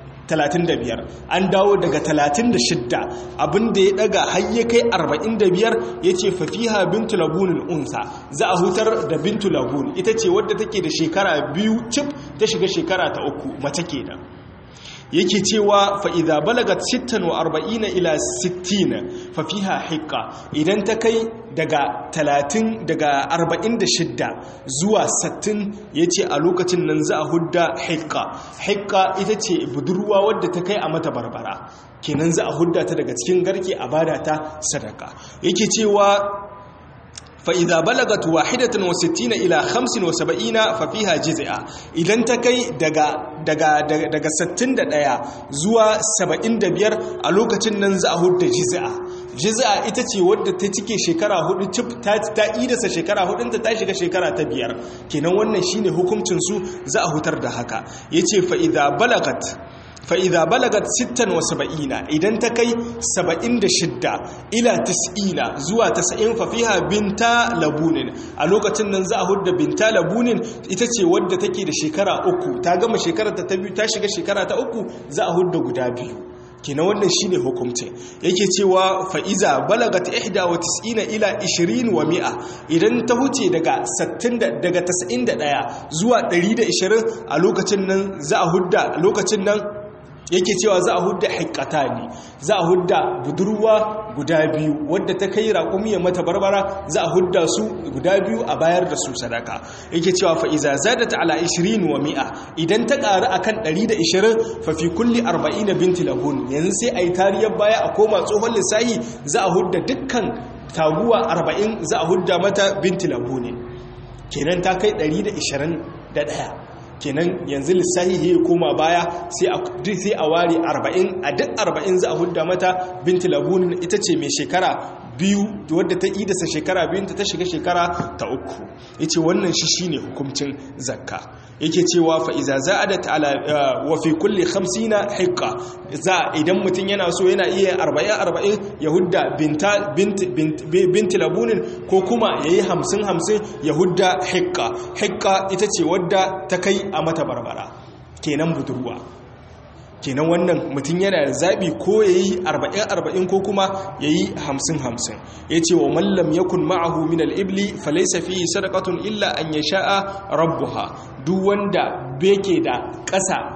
S1: 35 an dawo daga 36 abinda ya daga har ya kai 45 yace fa fiha bintu labunin unsa za a hutar da bintu labun ita ce wadda take da shekara biyu cif ta shiga shekara ta uku mace kenan yake cewa fa idza balagat 46 ila 60 fa fiha hiqqa idan ta kai daga 30 daga 46 zuwa 60 yace a lokacin nan za a hudda hiqqa hiqqa ita ce budurwa wadda ta kai a mata barbara kenan za a hudda ta daga cikin garke a bada ta sadaka yake cewa فإذا بلغت واحدة وستين إلى خمس وسبعين ففيها جزئة إذن تكي دقا, دقا, دقا, دقا ستين دقايا زوا سبعين دبير ألوكة ننزع هود جزئة جزئة إتتي ود تتكي شكرا هود تب تأيدس شكرا هود انت تاشك شكرا تبير كنا وانا شيني حكم تنسو زا هتر دهكا يتي فإذا بلغت fa'iza balagat 76 idan ta kai 76 ila 90 zuwa 90 fafiha binta labunin a lokacin nan za a hudda binta labunin ita ce wadda take da shekara uku ta gama shekarar ta biyu ta shiga shekara ta uku za a hudda guda biyu kina wannan shine hukumce yake cewa fa'iza balagat 91 ila 20 wa mi'a idan ta huce daga 60 daga 91 zuwa 120 a lokacin nan za a hudda lokacin nan yake cewa za a hudda haikata ne za a hudda budurwa guda biyu wadda ta kai raƙumi ya mata barbara za a hudda su guda biyu a bayar da su sadaka yake cewa fa iza zadat ala 20 wa mi'a idan ta ƙaru akan 120 fa fi kulli 40 binti labun yanzu sai ayi tariyar baya a koma tsohon lissahi za a hudda dukkan taguwa 40 za a hudda mata binti labun kenan ta kai 121 kenan yanzu lissahi ya koma baya sai a ware 40 a duk 40 za a hudda mata binti labunin ita ce mai shekara biyu wadda ta idasa shekara biyunta ta shiga shekara ta uku ya ce wannan shi shine hukumcin zakka yake cewa fa'iza za a da ta'ala wafi kulle hamsina haika za idan mutum yana so yana iya arba'in arba'in ya hudda binti labunin ko kuma ya yi hamsin hamsin ya hudda haika haika ita ce wadda ta kai a mata barbara kenan budurwa kenan wannan mutum yana da zaɓi ko ya yi arba'in arba'in ko kuma ya yi hamsin hamsin ya ce wa mallam ya kun ma'ahu min al'ibli falaisa fi sadakatun illa an ya sha'a rabbuha duk wanda beke da ƙasa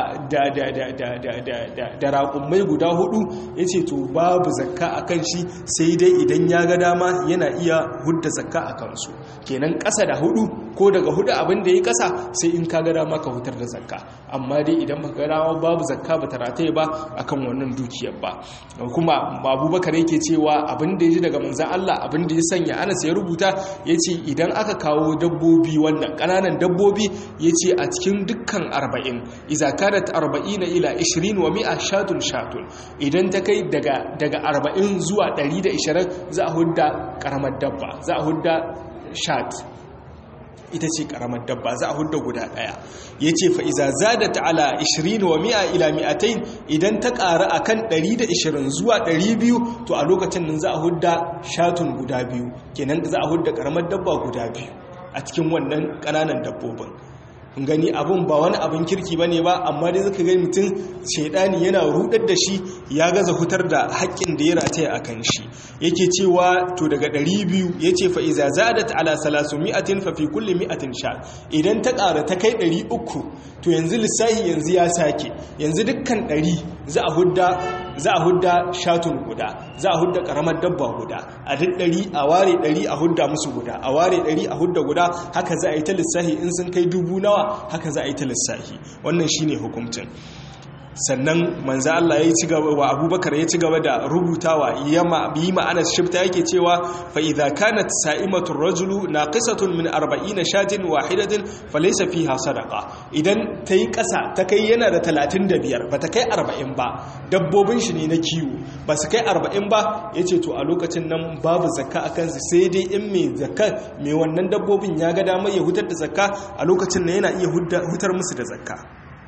S1: da raƙummai guda hudu ya ce to babu zakka a kan shi sai dai idan ya ga dama yana iya hudda zakka a kansu kenan ƙasa da hudu ko daga hudu abin da ya ƙasa sai in ka ga dama ka hutar da zakka amma dai idan ba ga dama babu zakka ba ta rataye ba akan wannan dukiyar ba kuma abubakar yake cewa abin da ya ji daga manzan Allah abin da ya sanya anas ya rubuta ya ce idan aka kawo dabbobi wannan ƙananan dabbobi ya ce a cikin dukkan arba'in iza kanat arba'ina ila ishirin wa mi'a shatun shatun idan ta kai daga arba'in zuwa ɗari da ishirin za a hudda ƙaramar dabba za a hudda shat ita ce karamar dabba za a hudda guda daya ya ce fa'iza za da ta'ala 20 wa mi'a ila mi'atain idan ta ƙara a kan 120 zuwa 200 to a lokacin nan za a hudda shatun guda biyu kenan za a hudda karamar dabba guda biyu a cikin wannan ƙananan dabbobin gani abun ba wani abin kirki ba ne ba amma dai zaka gani mutum shaidani yana rudar da shi ya gaza hutar da haƙƙin da ya rataya a kan shi yake cewa to daga 200 ya ce fa'iza zadat ala salasu mi'atin fa fi kulli mi'atin sha idan ta ƙara ta kai 300 to yanzu lissahi yanzu ya sake yanzu dukkan 100 za a hudda za a hudda shatun guda za a hudda karamar dabba guda a duk 100 a ware 100 a hudda musu guda a ware 100 a hudda guda haka za a yi ta lissahi in sun kai dubu nawa haka za a yi ta lissahi wannan shine hukuncin sannan manzo Allah ya ci gaba wa Abubakar ya ci gaba da rubutawa yama yi ma'ana shifta yake cewa fa idza kanat sa'imatu rajulu naqisatun min 40 shatin wahidatin falaysa fiha sadaqa idan tayi kasa ta kai yana da 35 ba ta kai 40 ba dabbobin shi ne na kiwo ba su kai 40 ba yace to a lokacin nan babu zakka akan su sai dai in mai zakka mai wannan dabbobin ya ga damar ya hutar da zakka a lokacin nan yana iya hutar musu da zakka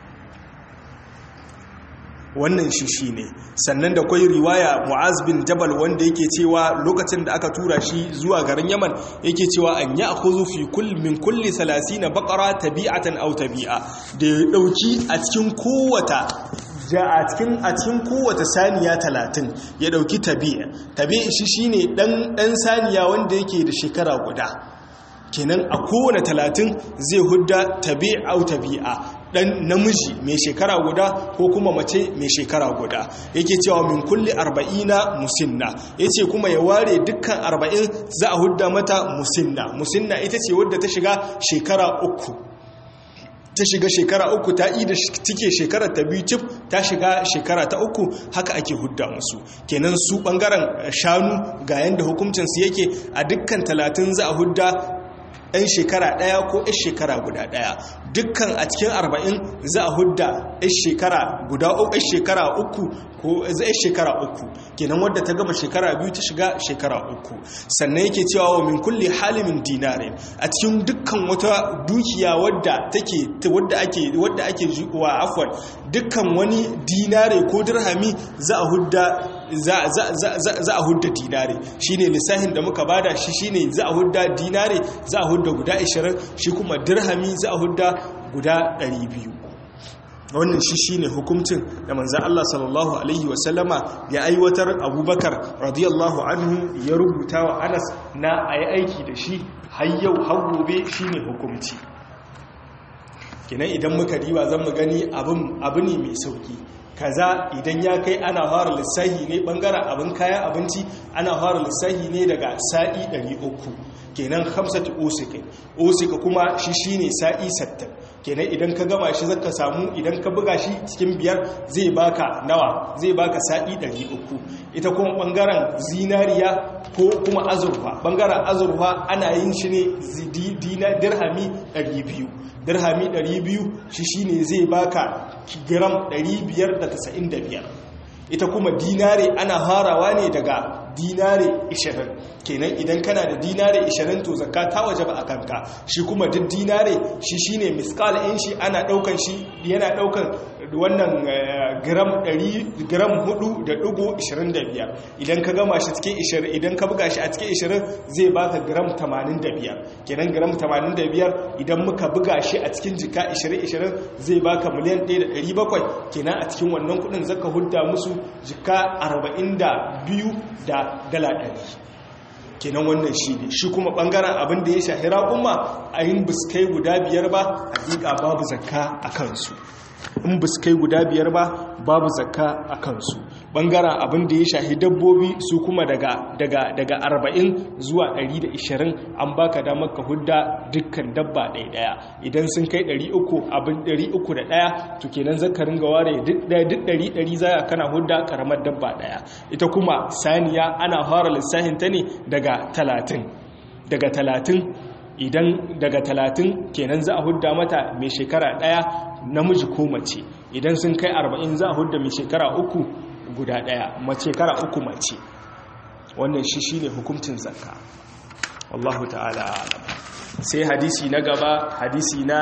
S1: wannan shi shi ne sannan da kwai riwaya mu'az bin jabal wanda yake cewa lokacin da aka tura shi zuwa garin yaman yake cewa an ya akuzu fi kull min kulli 30 baqara tabi'atan aw tabi'a da ya dauki a cikin kowata ja a cikin a cikin kowace saniya 30 ya dauki tabi'a tabi'a shi shine dan dan saniya wanda yake da shekara guda kenan a kowane talatin zai hudda tabi'a au tabi'a dan namiji mai shekara guda ko kuma mace mai shekara guda yake cewa min kulli arba'ina musinna yace kuma ya ware dukkan arba'in za a hudda mata musinna musinna ita ce wadda ta shiga shekara uku ta shiga shekara uku ta ida cike shekarar ta biyu cif ta shiga shekara ta uku haka ake hudda musu kenan su bangaren shanu ga yanda hukuncinsu yake a dukkan talatin za a hudda 'yan shekara ɗaya ko 'yan shekara guda ɗaya dukkan a cikin arba'in za a hudda 'yan shekara guda 'yan shekara uku ko 'yan shekara uku kenan wadda ta gama shekara biyu ta shiga shekara uku sannan yake cewa wa min kulli halimin dinarin a cikin dukkan wata dukiya wadda take wadda ake wadda ake wa afwan dukkan wani dinare ko dirhami za a hudda za a hudda dinare shine lissahin da muka bada shi shine za a hudda dinare za a hudda guda 20 shi kuma dirhami za a hudda guda 200 wannan shi shine hukuncin da manzan Allah sallallahu alaihi wasallama ya aiwatar abubakar radiyallahu anhu ya rubuta wa anas na a yi aiki da shi har yau har gobe shine hukunci kinan idan muka riba zan mu gani abu ne mai sauki kaza idan ya kai ana fara lissahi ne bangaren abin kayan abinci ana fara lissahi ne daga sa'i 300 kenan hamsati osika osika kuma shi shine sa'i 60 kenan idan ka gama shi zaka samu idan ka buga shi cikin biyar zai baka nawa zai baka sa'i 300 ita kuma bangaren zinariya ko kuma azurfa bangaren azurfa ana yin shi ne dirhami 200 dirhami 200 shi shine zai baka gram 595 ita kuma dinare ana harawa ne daga dinare 20 kenan idan kana da dinare 20 to zakka ta wajaba a kanka shi kuma duk dinare shi shine miskal in shi ana daukan shi yana daukan wannan gram 100 gram 4.25 idan ka gama shi cikin 20 idan ka buga shi a cikin 20 zai baka gram 85 kenan gram 85 idan muka buga shi a cikin jika 20-20 zai baka miliyan 1.700 kenan a cikin wannan kudin zaka hudda musu jika 42 da dala 100 kenan wannan shi ne shi kuma bangaren abin da ya shahira kuma a yin biskai guda biyar ba hakika babu zakka a kansu in biskai guda biyar ba babu zakka a kansu bangaren abin da ya shahi dabbobi su kuma daga daga daga 40 zuwa 120 an baka damar ka hudda dukkan dabba ɗaya ɗaya idan sun kai 300 abin 301 to kenan zaka ringa ware duk ɗaya duk 100 zaya kana hudda karamar dabba ɗaya ita kuma saniya ana fara lissahin ta ne daga 30 daga 30 idan daga 30 kenan za a hudda mata mai shekara ɗaya namiji ko mace idan sun kai 40 za a hudda mai shekara uku guda ɗaya mace shekara uku mace wannan shi shine hukuncin zakka wallahu ta'ala alam sai hadisi na gaba hadisi na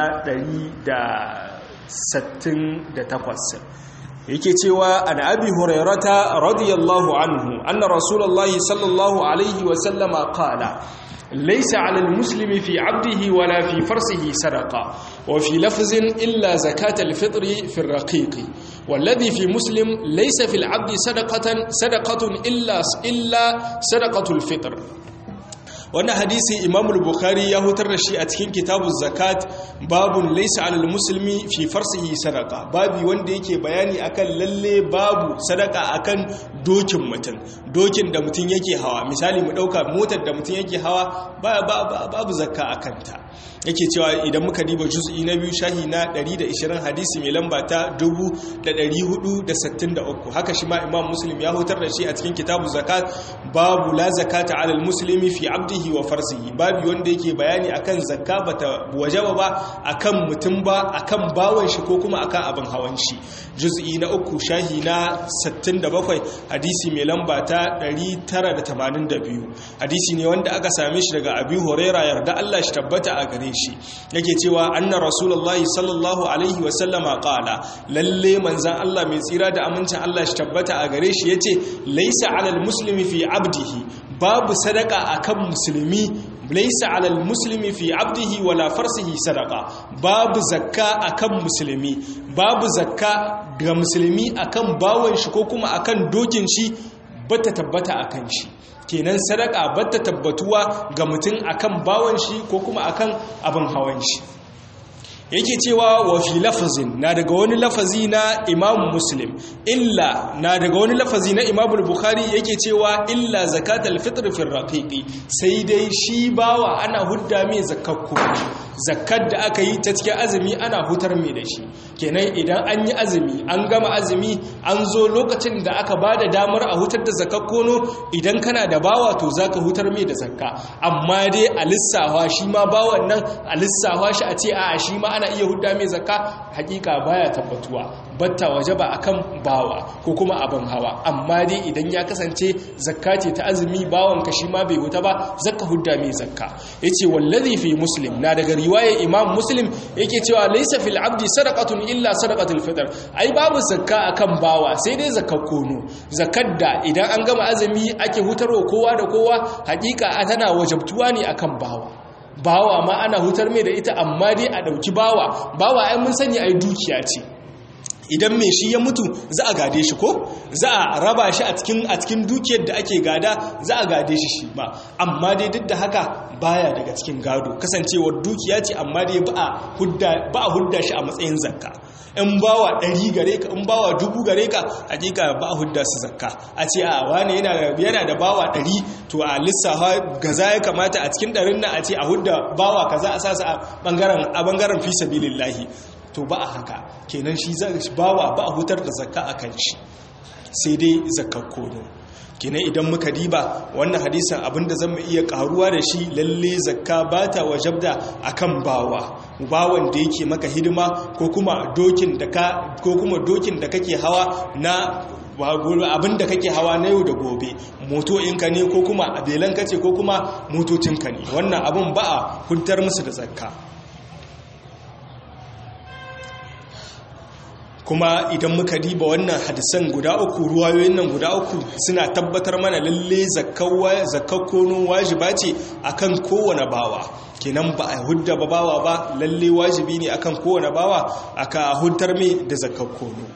S1: 168 yake cewa an abi hurairata radiyallahu anhu anna rasulullahi sallallahu alaihi wa sallama qala ليس على المسلم في عبده ولا في فرسه صدقة وفي لفظ إلا زكاة الفطر في الرقيق والذي في مسلم ليس في العبد صدقة صدقة إلا إلا صدقة الفطر wannan hadisi imam al-bukhari ya hutar da shi a cikin kitabu zakat babun laysa alal muslimi fi farsihi sadaqa babi wanda yake bayani akan lalle babu sadaka akan dokin mutum dokin da mutum yake hawa misali mu dauka motar da mutum yake hawa babu zakka akan ta yake cewa idan muka diba juz'i na biyu shahi na 120 hadisi mai lamba ta 1463 haka shi ma imam muslim ya hutar da shi a cikin kitabu zakat babu la zakata alal muslimi fi abdihi wa farsihi babu wanda yake bayani akan zakka bata wajaba ba akan mutum ba akan bawan shi ko kuma akan abin hawan shi juz'i na uku shahi na 67 hadisi mai lamba ta 982 hadisi ne wanda aka same shi daga abi huraira yarda Allah shi tabbata a gare shi yake cewa anna rasulullahi sallallahu alaihi wa sallama qala lalle manzan Allah mai tsira da amincin Allah shi tabbata a gare shi yace laysa alal muslimi fi abdihi babu sadaka akan musulmi laisa alal muslimi fi abdihi wala farsihi sadaka babu zakka akan musulmi babu zakka ga musulmi akan bawon shi ko kuma akan dokin shi bata tabbata akan shi kenan sadaka bata tabbatuwa ga mutum akan bawon shi ko kuma akan abin hawan shi yake cewa wa fi lafazin na daga wani lafazi na imam muslim illa na daga wani lafazi na imam bukhari yake cewa illa zakatul fitr fi raqiqi sai dai shi bawa ana hudda mai zakakku zakkar da aka yi ta cikin azumi ana hutar mai da shi kenan idan an yi azumi an gama azumi an zo lokacin da aka ba da damar a hutar da zakakkono idan kana da bawa to zaka hutar mai da zakka amma dai a lissawa shi ma bawan nan a lissawa shi a ce a shi ma ana iya hudda mai zakka hakika baya tabbatuwa batta waje ba akan bawa ko kuma abin hawa amma dai idan ya kasance zakka ce ta azumi bawan ka shi ma bai huta ba zakka hudda mai zakka yace wallazi fi muslim na daga riwaya imam muslim yake cewa laysa fil abdi sadaqatun illa sadaqatul fitr ai babu zakka akan bawa sai dai zakkar kono zakkar da idan an gama azumi ake hutarwa kowa da kowa hakika tana wajabtuwa ne akan bawa bawa ma ana hutar mai da ita amma dai a ɗauki bawa bawa ai mun sani ai dukiya ce idan mai shi ya mutu za a gade shi ko za a raba shi a cikin a cikin dukiyar da ake gada za a gade shi shi ba amma dai duk da haka baya daga cikin gado kasancewar dukiya ce amma dai ba a hudda ba a hudda shi a matsayin zakka in bawa ɗari gare ka in bawa dubu gare ka hakika ba a hudda su zakka a ce a wane yana da bawa ɗari to a lissafa gaza ya kamata a cikin ɗarin nan a ce a hudda bawa kaza a sasa a ɓangaren fi sabilillahi to ba a haka kenan shi bawa ba a hutar da zakka a kan shi sai dai zakkar kono kenan idan muka diba wannan hadisan abinda zan iya karuwa da shi lalle zakka ba ta wajabda akan bawa bawan da yake maka hidima ko kuma dokin da ka ko kuma dokin da kake hawa na abin da kake hawa na yau da gobe moto'inka ne ko kuma abelanka ce ko kuma motocinka ne wannan abin ba a huntar musu da zakka kuma idan muka diba wannan hadisan guda uku ruwayoyin nan guda uku suna tabbatar mana lalle zakakkonon wajiba ce akan kowane bawa kenan ba a hudda ba bawa ba lalle wajibi ne akan kowane bawa aka huddar mai da zakakkono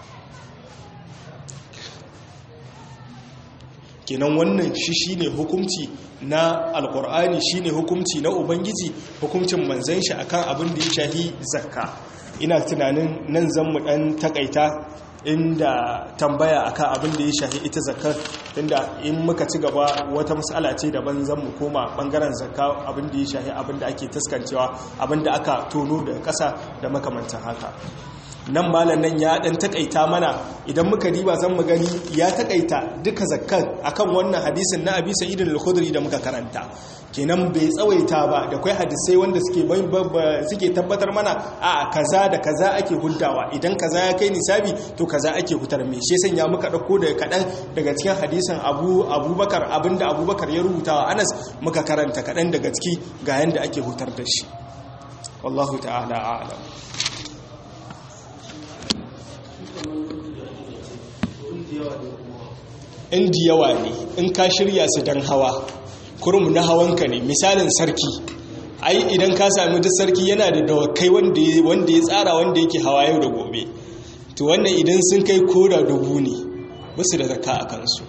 S1: kenan wannan shi shine hukunci na alkur'ani shine hukunci na ubangiji hukuncin manzan shi akan abin da ya shahi zakka ina tunanin nan zan mu dan takaita inda tambaya akan abin da ya shafi ita zakar inda in muka ci gaba wata matsala ce daban zan mu koma bangaren zakka abin da ya shafi abin da ake taskancewa abin da aka tono da ƙasa da makamantan haka nan malam nan ya dan takaita mana idan muka diba zan mu gani ya takaita duka zakkan akan wannan hadisin na Abi Sa'id al-Khudri da muka karanta kenan bai tsawaita ba da kai hadisai wanda suke suke tabbatar mana a kaza da kaza ake huddawa idan kaza ya kai nisabi to kaza ake hutar me shi sanya muka dauko daga kadan daga cikin hadisin Abu Abubakar abinda Abubakar ya rubuta wa Anas muka karanta kadan daga ciki ga yanda ake hutar da shi wallahu ta'ala a'lam in yawa ne in ka shirya su don hawa kurum na hawanka ne misalin sarki ai idan ka sami duk sarki yana da dawakai wanda ya tsara wanda yake hawa yau da gobe to wannan idan sun kai koda dubu ne basu da zaka a kansu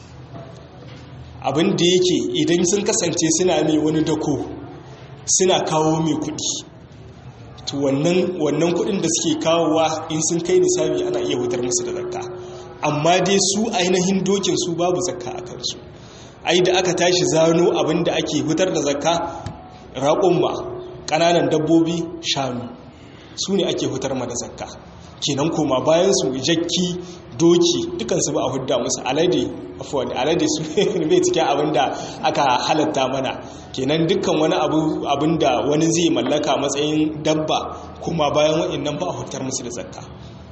S1: abin da yake idan sun kasance suna mai wani dako suna kawo mai kudi to wannan kudin da suke kawowa in sun kai nisabi ana iya wutar musu da zakka amma dai su ainihin dokin su babu zakka a kansu ai da aka tashi zano abinda ake hutar da zakka raƙumma ƙananan dabbobi shanu su ne ake hutar ma da zakka kenan koma bayan su jakki doki dukansu ba a hudda musu alade afuwan alade su ne cikin abinda aka halatta mana kenan dukkan wani abinda wani zai mallaka matsayin dabba kuma bayan waɗannan ba a hutar musu da zakka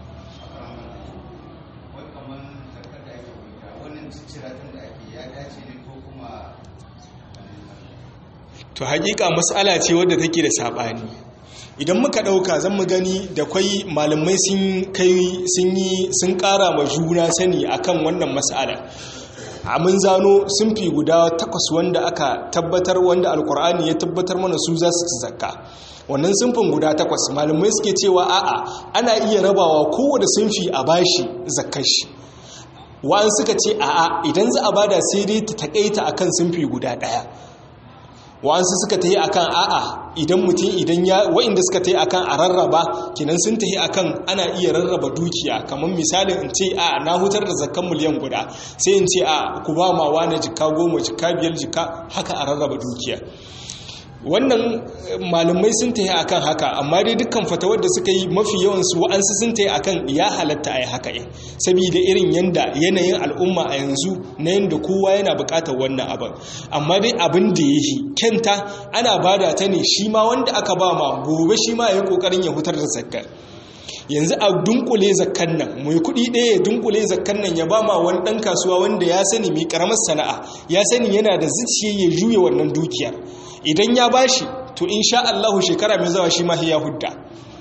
S1: to hakika matsala ce wadda take da sabani idan muka dauka zan mu gani da kwai malamai sun kai sun yi sun kara ma juna sani akan wannan matsala a mun zano sun fi guda takwas wanda aka tabbatar wanda alkur'ani ya tabbatar mana su za su ci zakka wannan sunfin guda takwas malamai suke cewa a'a ana iya rabawa kowane sunfi a bashi zakkar shi wa'an suka ce a'a idan za a bada sai dai ta takaita akan sunfi guda daya wa'ansu suka ta yi a kan a'a idan mutum idan ya wa'inda suka ta yi a kan a rarraba kinan sun ta yi a kan ana iya rarraba dukiya kamar misalin in ce a na hutar da zakkan miliyan guda sai in ce a ku ba ma wane jika goma jika biyar jika haka a rarraba dukiya wannan malamai sun ta yi a kan haka amma dai dukkan fatawar da suka yi mafi yawansu wa'ansu sun ta yi a kan ya halatta a yi haka yin saboda irin yanda yanayin al'umma a yanzu na yanda kowa yana bukatar wannan abin amma dai abin da ya yi kyanta ana bada ta ne shi ma wanda aka ba ma gobe shi ma ya yi kokarin ya hutar da zakkar yanzu a dunkule zakkan nan mai kudi ɗaya ya dunkule zakkan nan ya ba ma wani ɗan kasuwa wanda ya sani mai karamar sana'a ya sani yana da zuciya ya juya wannan dukiyar idan ya bashi to insha Allahu shekara mai zawa shi ma ya hudda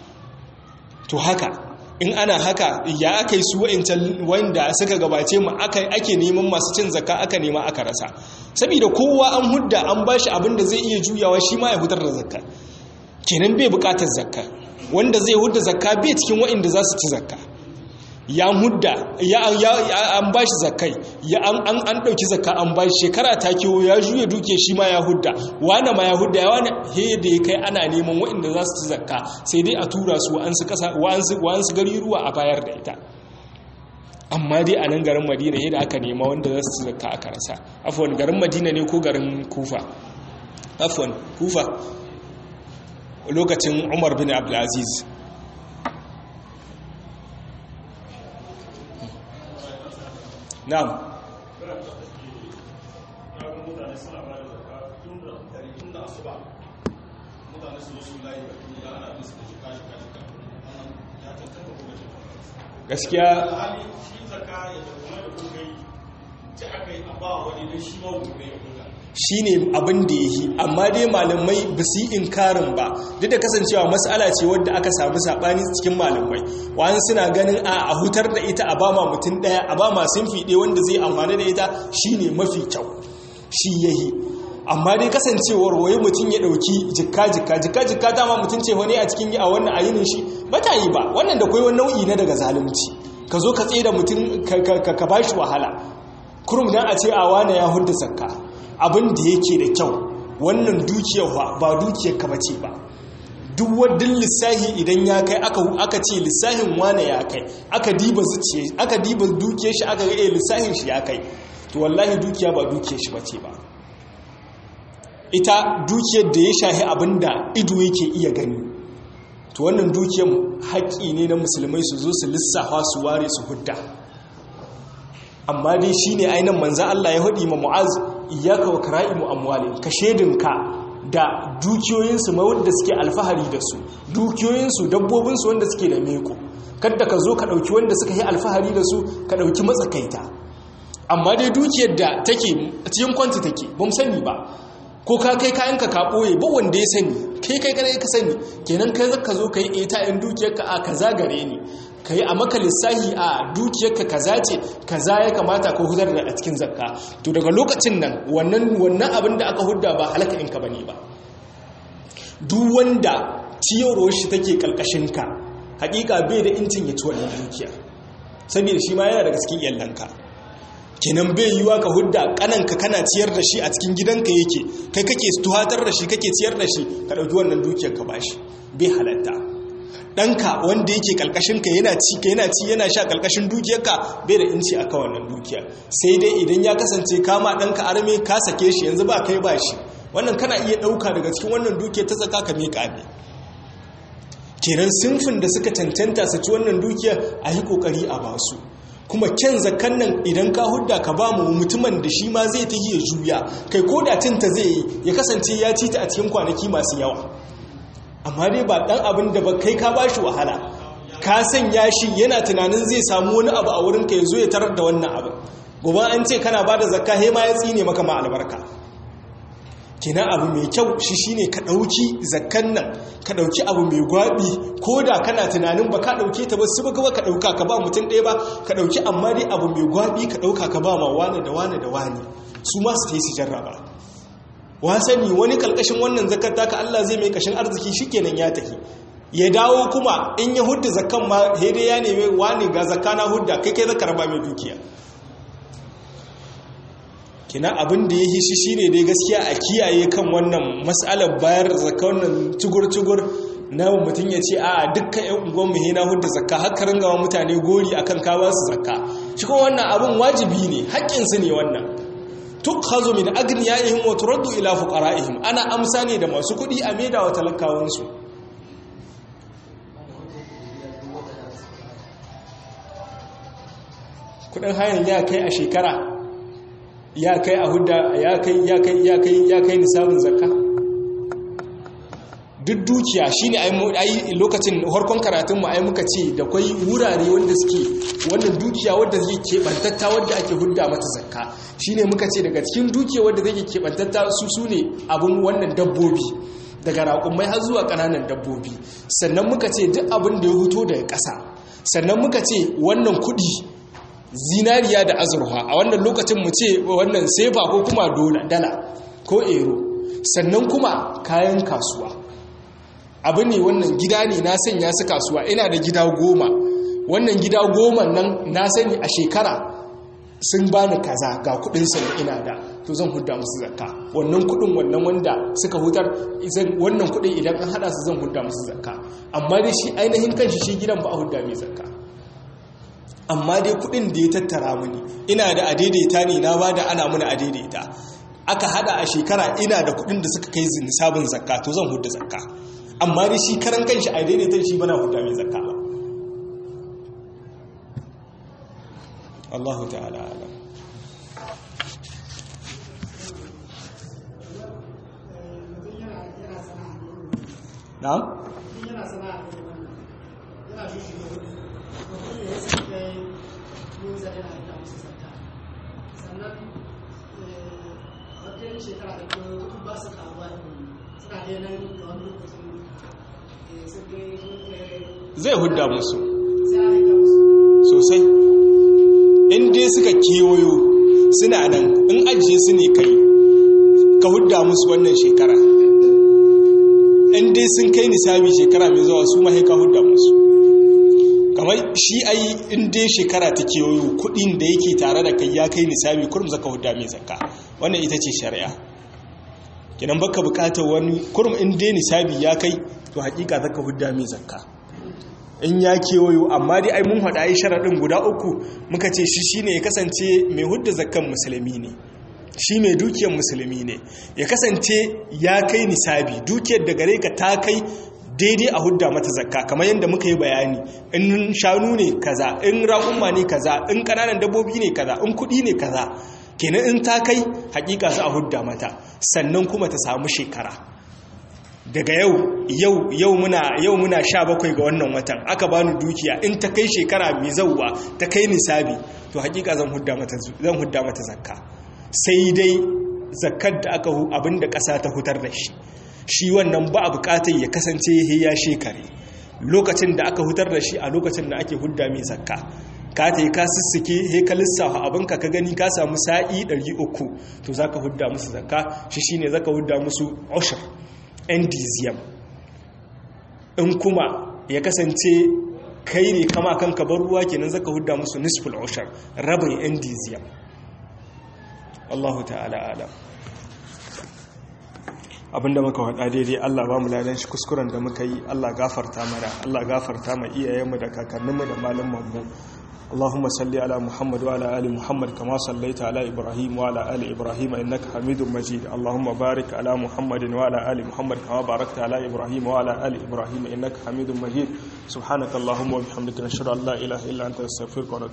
S1: to haka in ana haka ya aka yi su wa'incan wanda suka gabace mu ake neman masu cin zakka aka nema aka rasa saboda kowa an hudda an bashi abin da zai iya juyawa shi ma ya hutar da zakka kenan bai bukatar zakka wanda zai hudda zakka bai cikin wa'inda za su ci zakka ya hudda ya an bashi zakkai ya an an dauki zakka an bashi shekara ta kiwo ya juye duke shi ma ya hudda wani ma ya hudda ya wani he da ya kai ana neman wa'inda za su ci zakka sai dai a tura su wa'ansu kasa wa'ansu gari ruwa a bayar da ita amma dai a nan garin madina yadda aka nema wanda za su ci zakka aka rasa afwan garin madina ne ko garin kufa afwan kufa lokacin umar bin abdulaziz na'am gaskiya shi ne abin da ya yi amma dai malamai ba su yi inkarin ba duk da kasancewa matsala ce wadda aka samu saɓani cikin malamai wani suna ganin a hutar da ita a ba ma mutum ɗaya a ba ma sun fiɗe wanda zai amfani da ita shi ne mafi kyau shi ya yi amma dai kasancewar waye mutum ya ɗauki jikka jikka jikka jikka dama mutum ce wani a cikin a wannan ayinin shi ba ta yi ba wannan da kwai wani nau'i na daga zalunci ka zo ka tsaye da mutum ka ba shi wahala kurum dan a ce a wane ya hudu zakka abin da yake da kyau wannan dukiyar ba dukiyar ka bace ba duk wadin lissahi idan ya kai aka ce lissahin wane ya kai aka diba zuciya aka diba dukiyar shi aka ga eh lissahin shi ya kai to wallahi dukiya ba dukiyar shi bace ba ita dukiyar da ya shahi abinda ido yake iya gani to wannan dukiyar haƙƙi ne na musulmai su zo su lissafa su ware su hudda amma dai shine ainihin manzan Allah ya haɗi ma mu'az iyaka wa kara'imu amwalin ka shedinka da dukiyoyinsu ma wanda suke alfahari da su dukiyoyinsu dabbobinsu wanda suke da meko kadda ka zo ka ɗauki wanda suka yi alfahari da su ka ɗauki matsakaita amma dai dukiyar da take cikin kwanti take ba mu sani ba ko ka kai kayanka ka ɓoye ba wanda ya sani kai kai kare ka sani kenan kai zaka zo ka yi eta in dukiyarka a kaza gare ni ka yi a maka lissahi a dukiyarka kaza ce kaza ya kamata ko hudar da a cikin zakka to daga lokacin nan wannan wannan abin da aka hudda ba halaka in ka bane ba duk wanda ciyarwar shi take kalkashin ka hakika bai da incin ya ci wannan dukiyar saboda shi ma yana daga cikin yallanka kenan bai yiwa ka hudda kananka kana ciyar da shi a cikin gidanka yake kai kake tuhatar da shi kake ciyar da shi ka ɗauki wannan dukiyar ka bashi bai halatta ɗanka wanda yake ƙalƙashinka yana ci ka yana ci yana sha ƙalƙashin dukiyarka bai da inci a kan wannan dukiyar sai dai idan ya kasance kama ɗanka arme ka sake shi yanzu ba kai ba shi wannan kana iya ɗauka daga cikin wannan dukiya ta zaka ka miƙa ne kenan sinfin da suka cancanta su ci wannan dukiya a yi ƙoƙari a basu kuma kyan zakan nan idan ka hudda ka ba mu mutumin da shi ma zai ta ya juya kai ko da tinta zai yi ya kasance ya ci ta a cikin kwanaki masu yawa amma dai ba ɗan abin da ba kai ka ba shi wahala ka sanya shi yana tunanin zai samu wani abu a wurinka ya zo ya tarar da wannan abu gobe an ce kana ba da zakka he ma ya tsine maka ma albarka kina abu mai kyau shi shine ka ɗauki zakkan nan ka ɗauki abu mai gwabi ko da kana tunanin ba ka ɗauke ta ba su ba ka ɗauka ka ba mutum ɗaya ba ka ɗauki amma dai abu mai gwabi ka ɗauka ka ba ma wane da wane da wane su ma su ta yi su jarraba wasani wani kalkashin wannan zakar taka Allah zai mai kashin arziki shikenan ya tafi ya dawo kuma in ya hudda zakkan ma hede ya neme wani ga zakka na hudda kai kai zakar ba mai dukiya kina abin da ya yi shi shine dai gaskiya a kiyaye kan wannan mas'alar bayar zakka wannan tugur-tugur na mutum ya ce a dukkan yan unguwan mu na hudda zakka har ka ringa mutane gori akan ka ba su zakka shi kuma wannan abin wajibi ne haƙƙin su ne wannan tukhazu min agniyaihim wa turaddu ila fuqara'ihim ana amsa ne da masu kuɗi a maida wa talakawansu kudin hayan ya kai a shekara ya kai a hudda ya kai ya kai ya kai ya kai nisabin zakka duk dukiya shine ai lokacin harkon karatun mu ai muka ce da kwai wurare wanda suke wannan dukiya wanda zai kebantatta wanda ake hudda mata zakka shine muka ce daga cikin dukiya wanda zai kebantatta su sune abun wannan dabbobi daga raƙumai har zuwa ƙananan dabbobi sannan muka ce duk abin da ya huto daga ƙasa sannan muka ce wannan kuɗi zinariya da azurfa a wannan lokacin mu ce wannan sefa ko kuma dala ko ero sannan kuma kayan kasuwa abu ne wannan gida ne na sanya su kasuwa ina da gida goma wannan gida goma nan na sani a shekara sun bani kaza ga kudin sani ina da to zan hudda musu zakka wannan kudin wannan wanda suka hutar wannan kudin idan an hada su zan hudda musu zakka amma dai shi ainihin kanshi shi gidan ba a hudda mai zakka amma dai kudin da ya tattara mini ina da adaidaita ne na bada ana mini adaidaita aka hada a shekara ina da kudin da suka kai nisabin zakka to zan hudda zakka amma dai shi karan kanshi adaidaita shi bana hudda mai zakka ba Allahu ta'ala alam na'am zai hudda musu sosai in dai suka kewayo suna nan in ajiye su ne kai ka hudda musu wannan shekara in dai sun kai nisabi shekara mai zuwa su mahaika hudda musu kamar shi ai in dai shekara ta kewayo kudin da yake tare da kai ya kai nisabi kurum zaka hudda mai zakka wannan ita ce shari'a kinan baka bukatar wani kurum in dai nisabi ya kai to hakika zaka hudda mai zakka in ya kewayo amma dai ai mun haɗa ai sharaɗin guda uku muka ce shi shine ya kasance mai hudda zakkan musulmi ne shi mai dukiyar musulmi ne ya kasance ya kai nisabi dukiyar da gare ka ta kai daidai a hudda mata zakka kamar yadda muka yi bayani in shanu ne kaza in raƙumma ne kaza in ƙananan dabbobi ne kaza in kuɗi ne kaza kenan in ta kai hakika za a hudda mata sannan kuma ta samu shekara daga yau yau yau muna yau muna 17 ga wannan watan aka bani dukiya in ta kai shekara mai zauwa ta kai nisabi to hakika zan hudda mata zan hudda mata zakka sai dai zakkar da aka abinda ƙasa ta hutar da shi shi wannan ba a bukatar ya kasance ya shekare lokacin da aka hutar da shi a lokacin da ake hudda mai zakka ka ta yi ka sissike he ka lissafa abinka ka gani ka samu sa'i 300 to za ka hudda musu zakka shi shi ne za ka hudda musu oshir endiziyam in kuma ya kasance kai ne kama kanka bar ruwa kenan za ka hudda musu nisful oshir rabin endiziyam Allahu ta'ala alam abinda muka wada daidai Allah ba mu ladan shi kuskuren da muka yi Allah gafarta mana Allah gafarta ma iyayenmu da kakanninmu da malamanmu اللهم صل على محمد وعلى ال محمد كما صليت على ابراهيم وعلى ال ابراهيم انك حميد مجيد اللهم بارك على محمد وعلى ال محمد كما باركت على ابراهيم وعلى ال ابراهيم انك حميد مجيد سبحانك اللهم وبحمدك نشهد ان لا اله الا انت نستغفرك ونتوب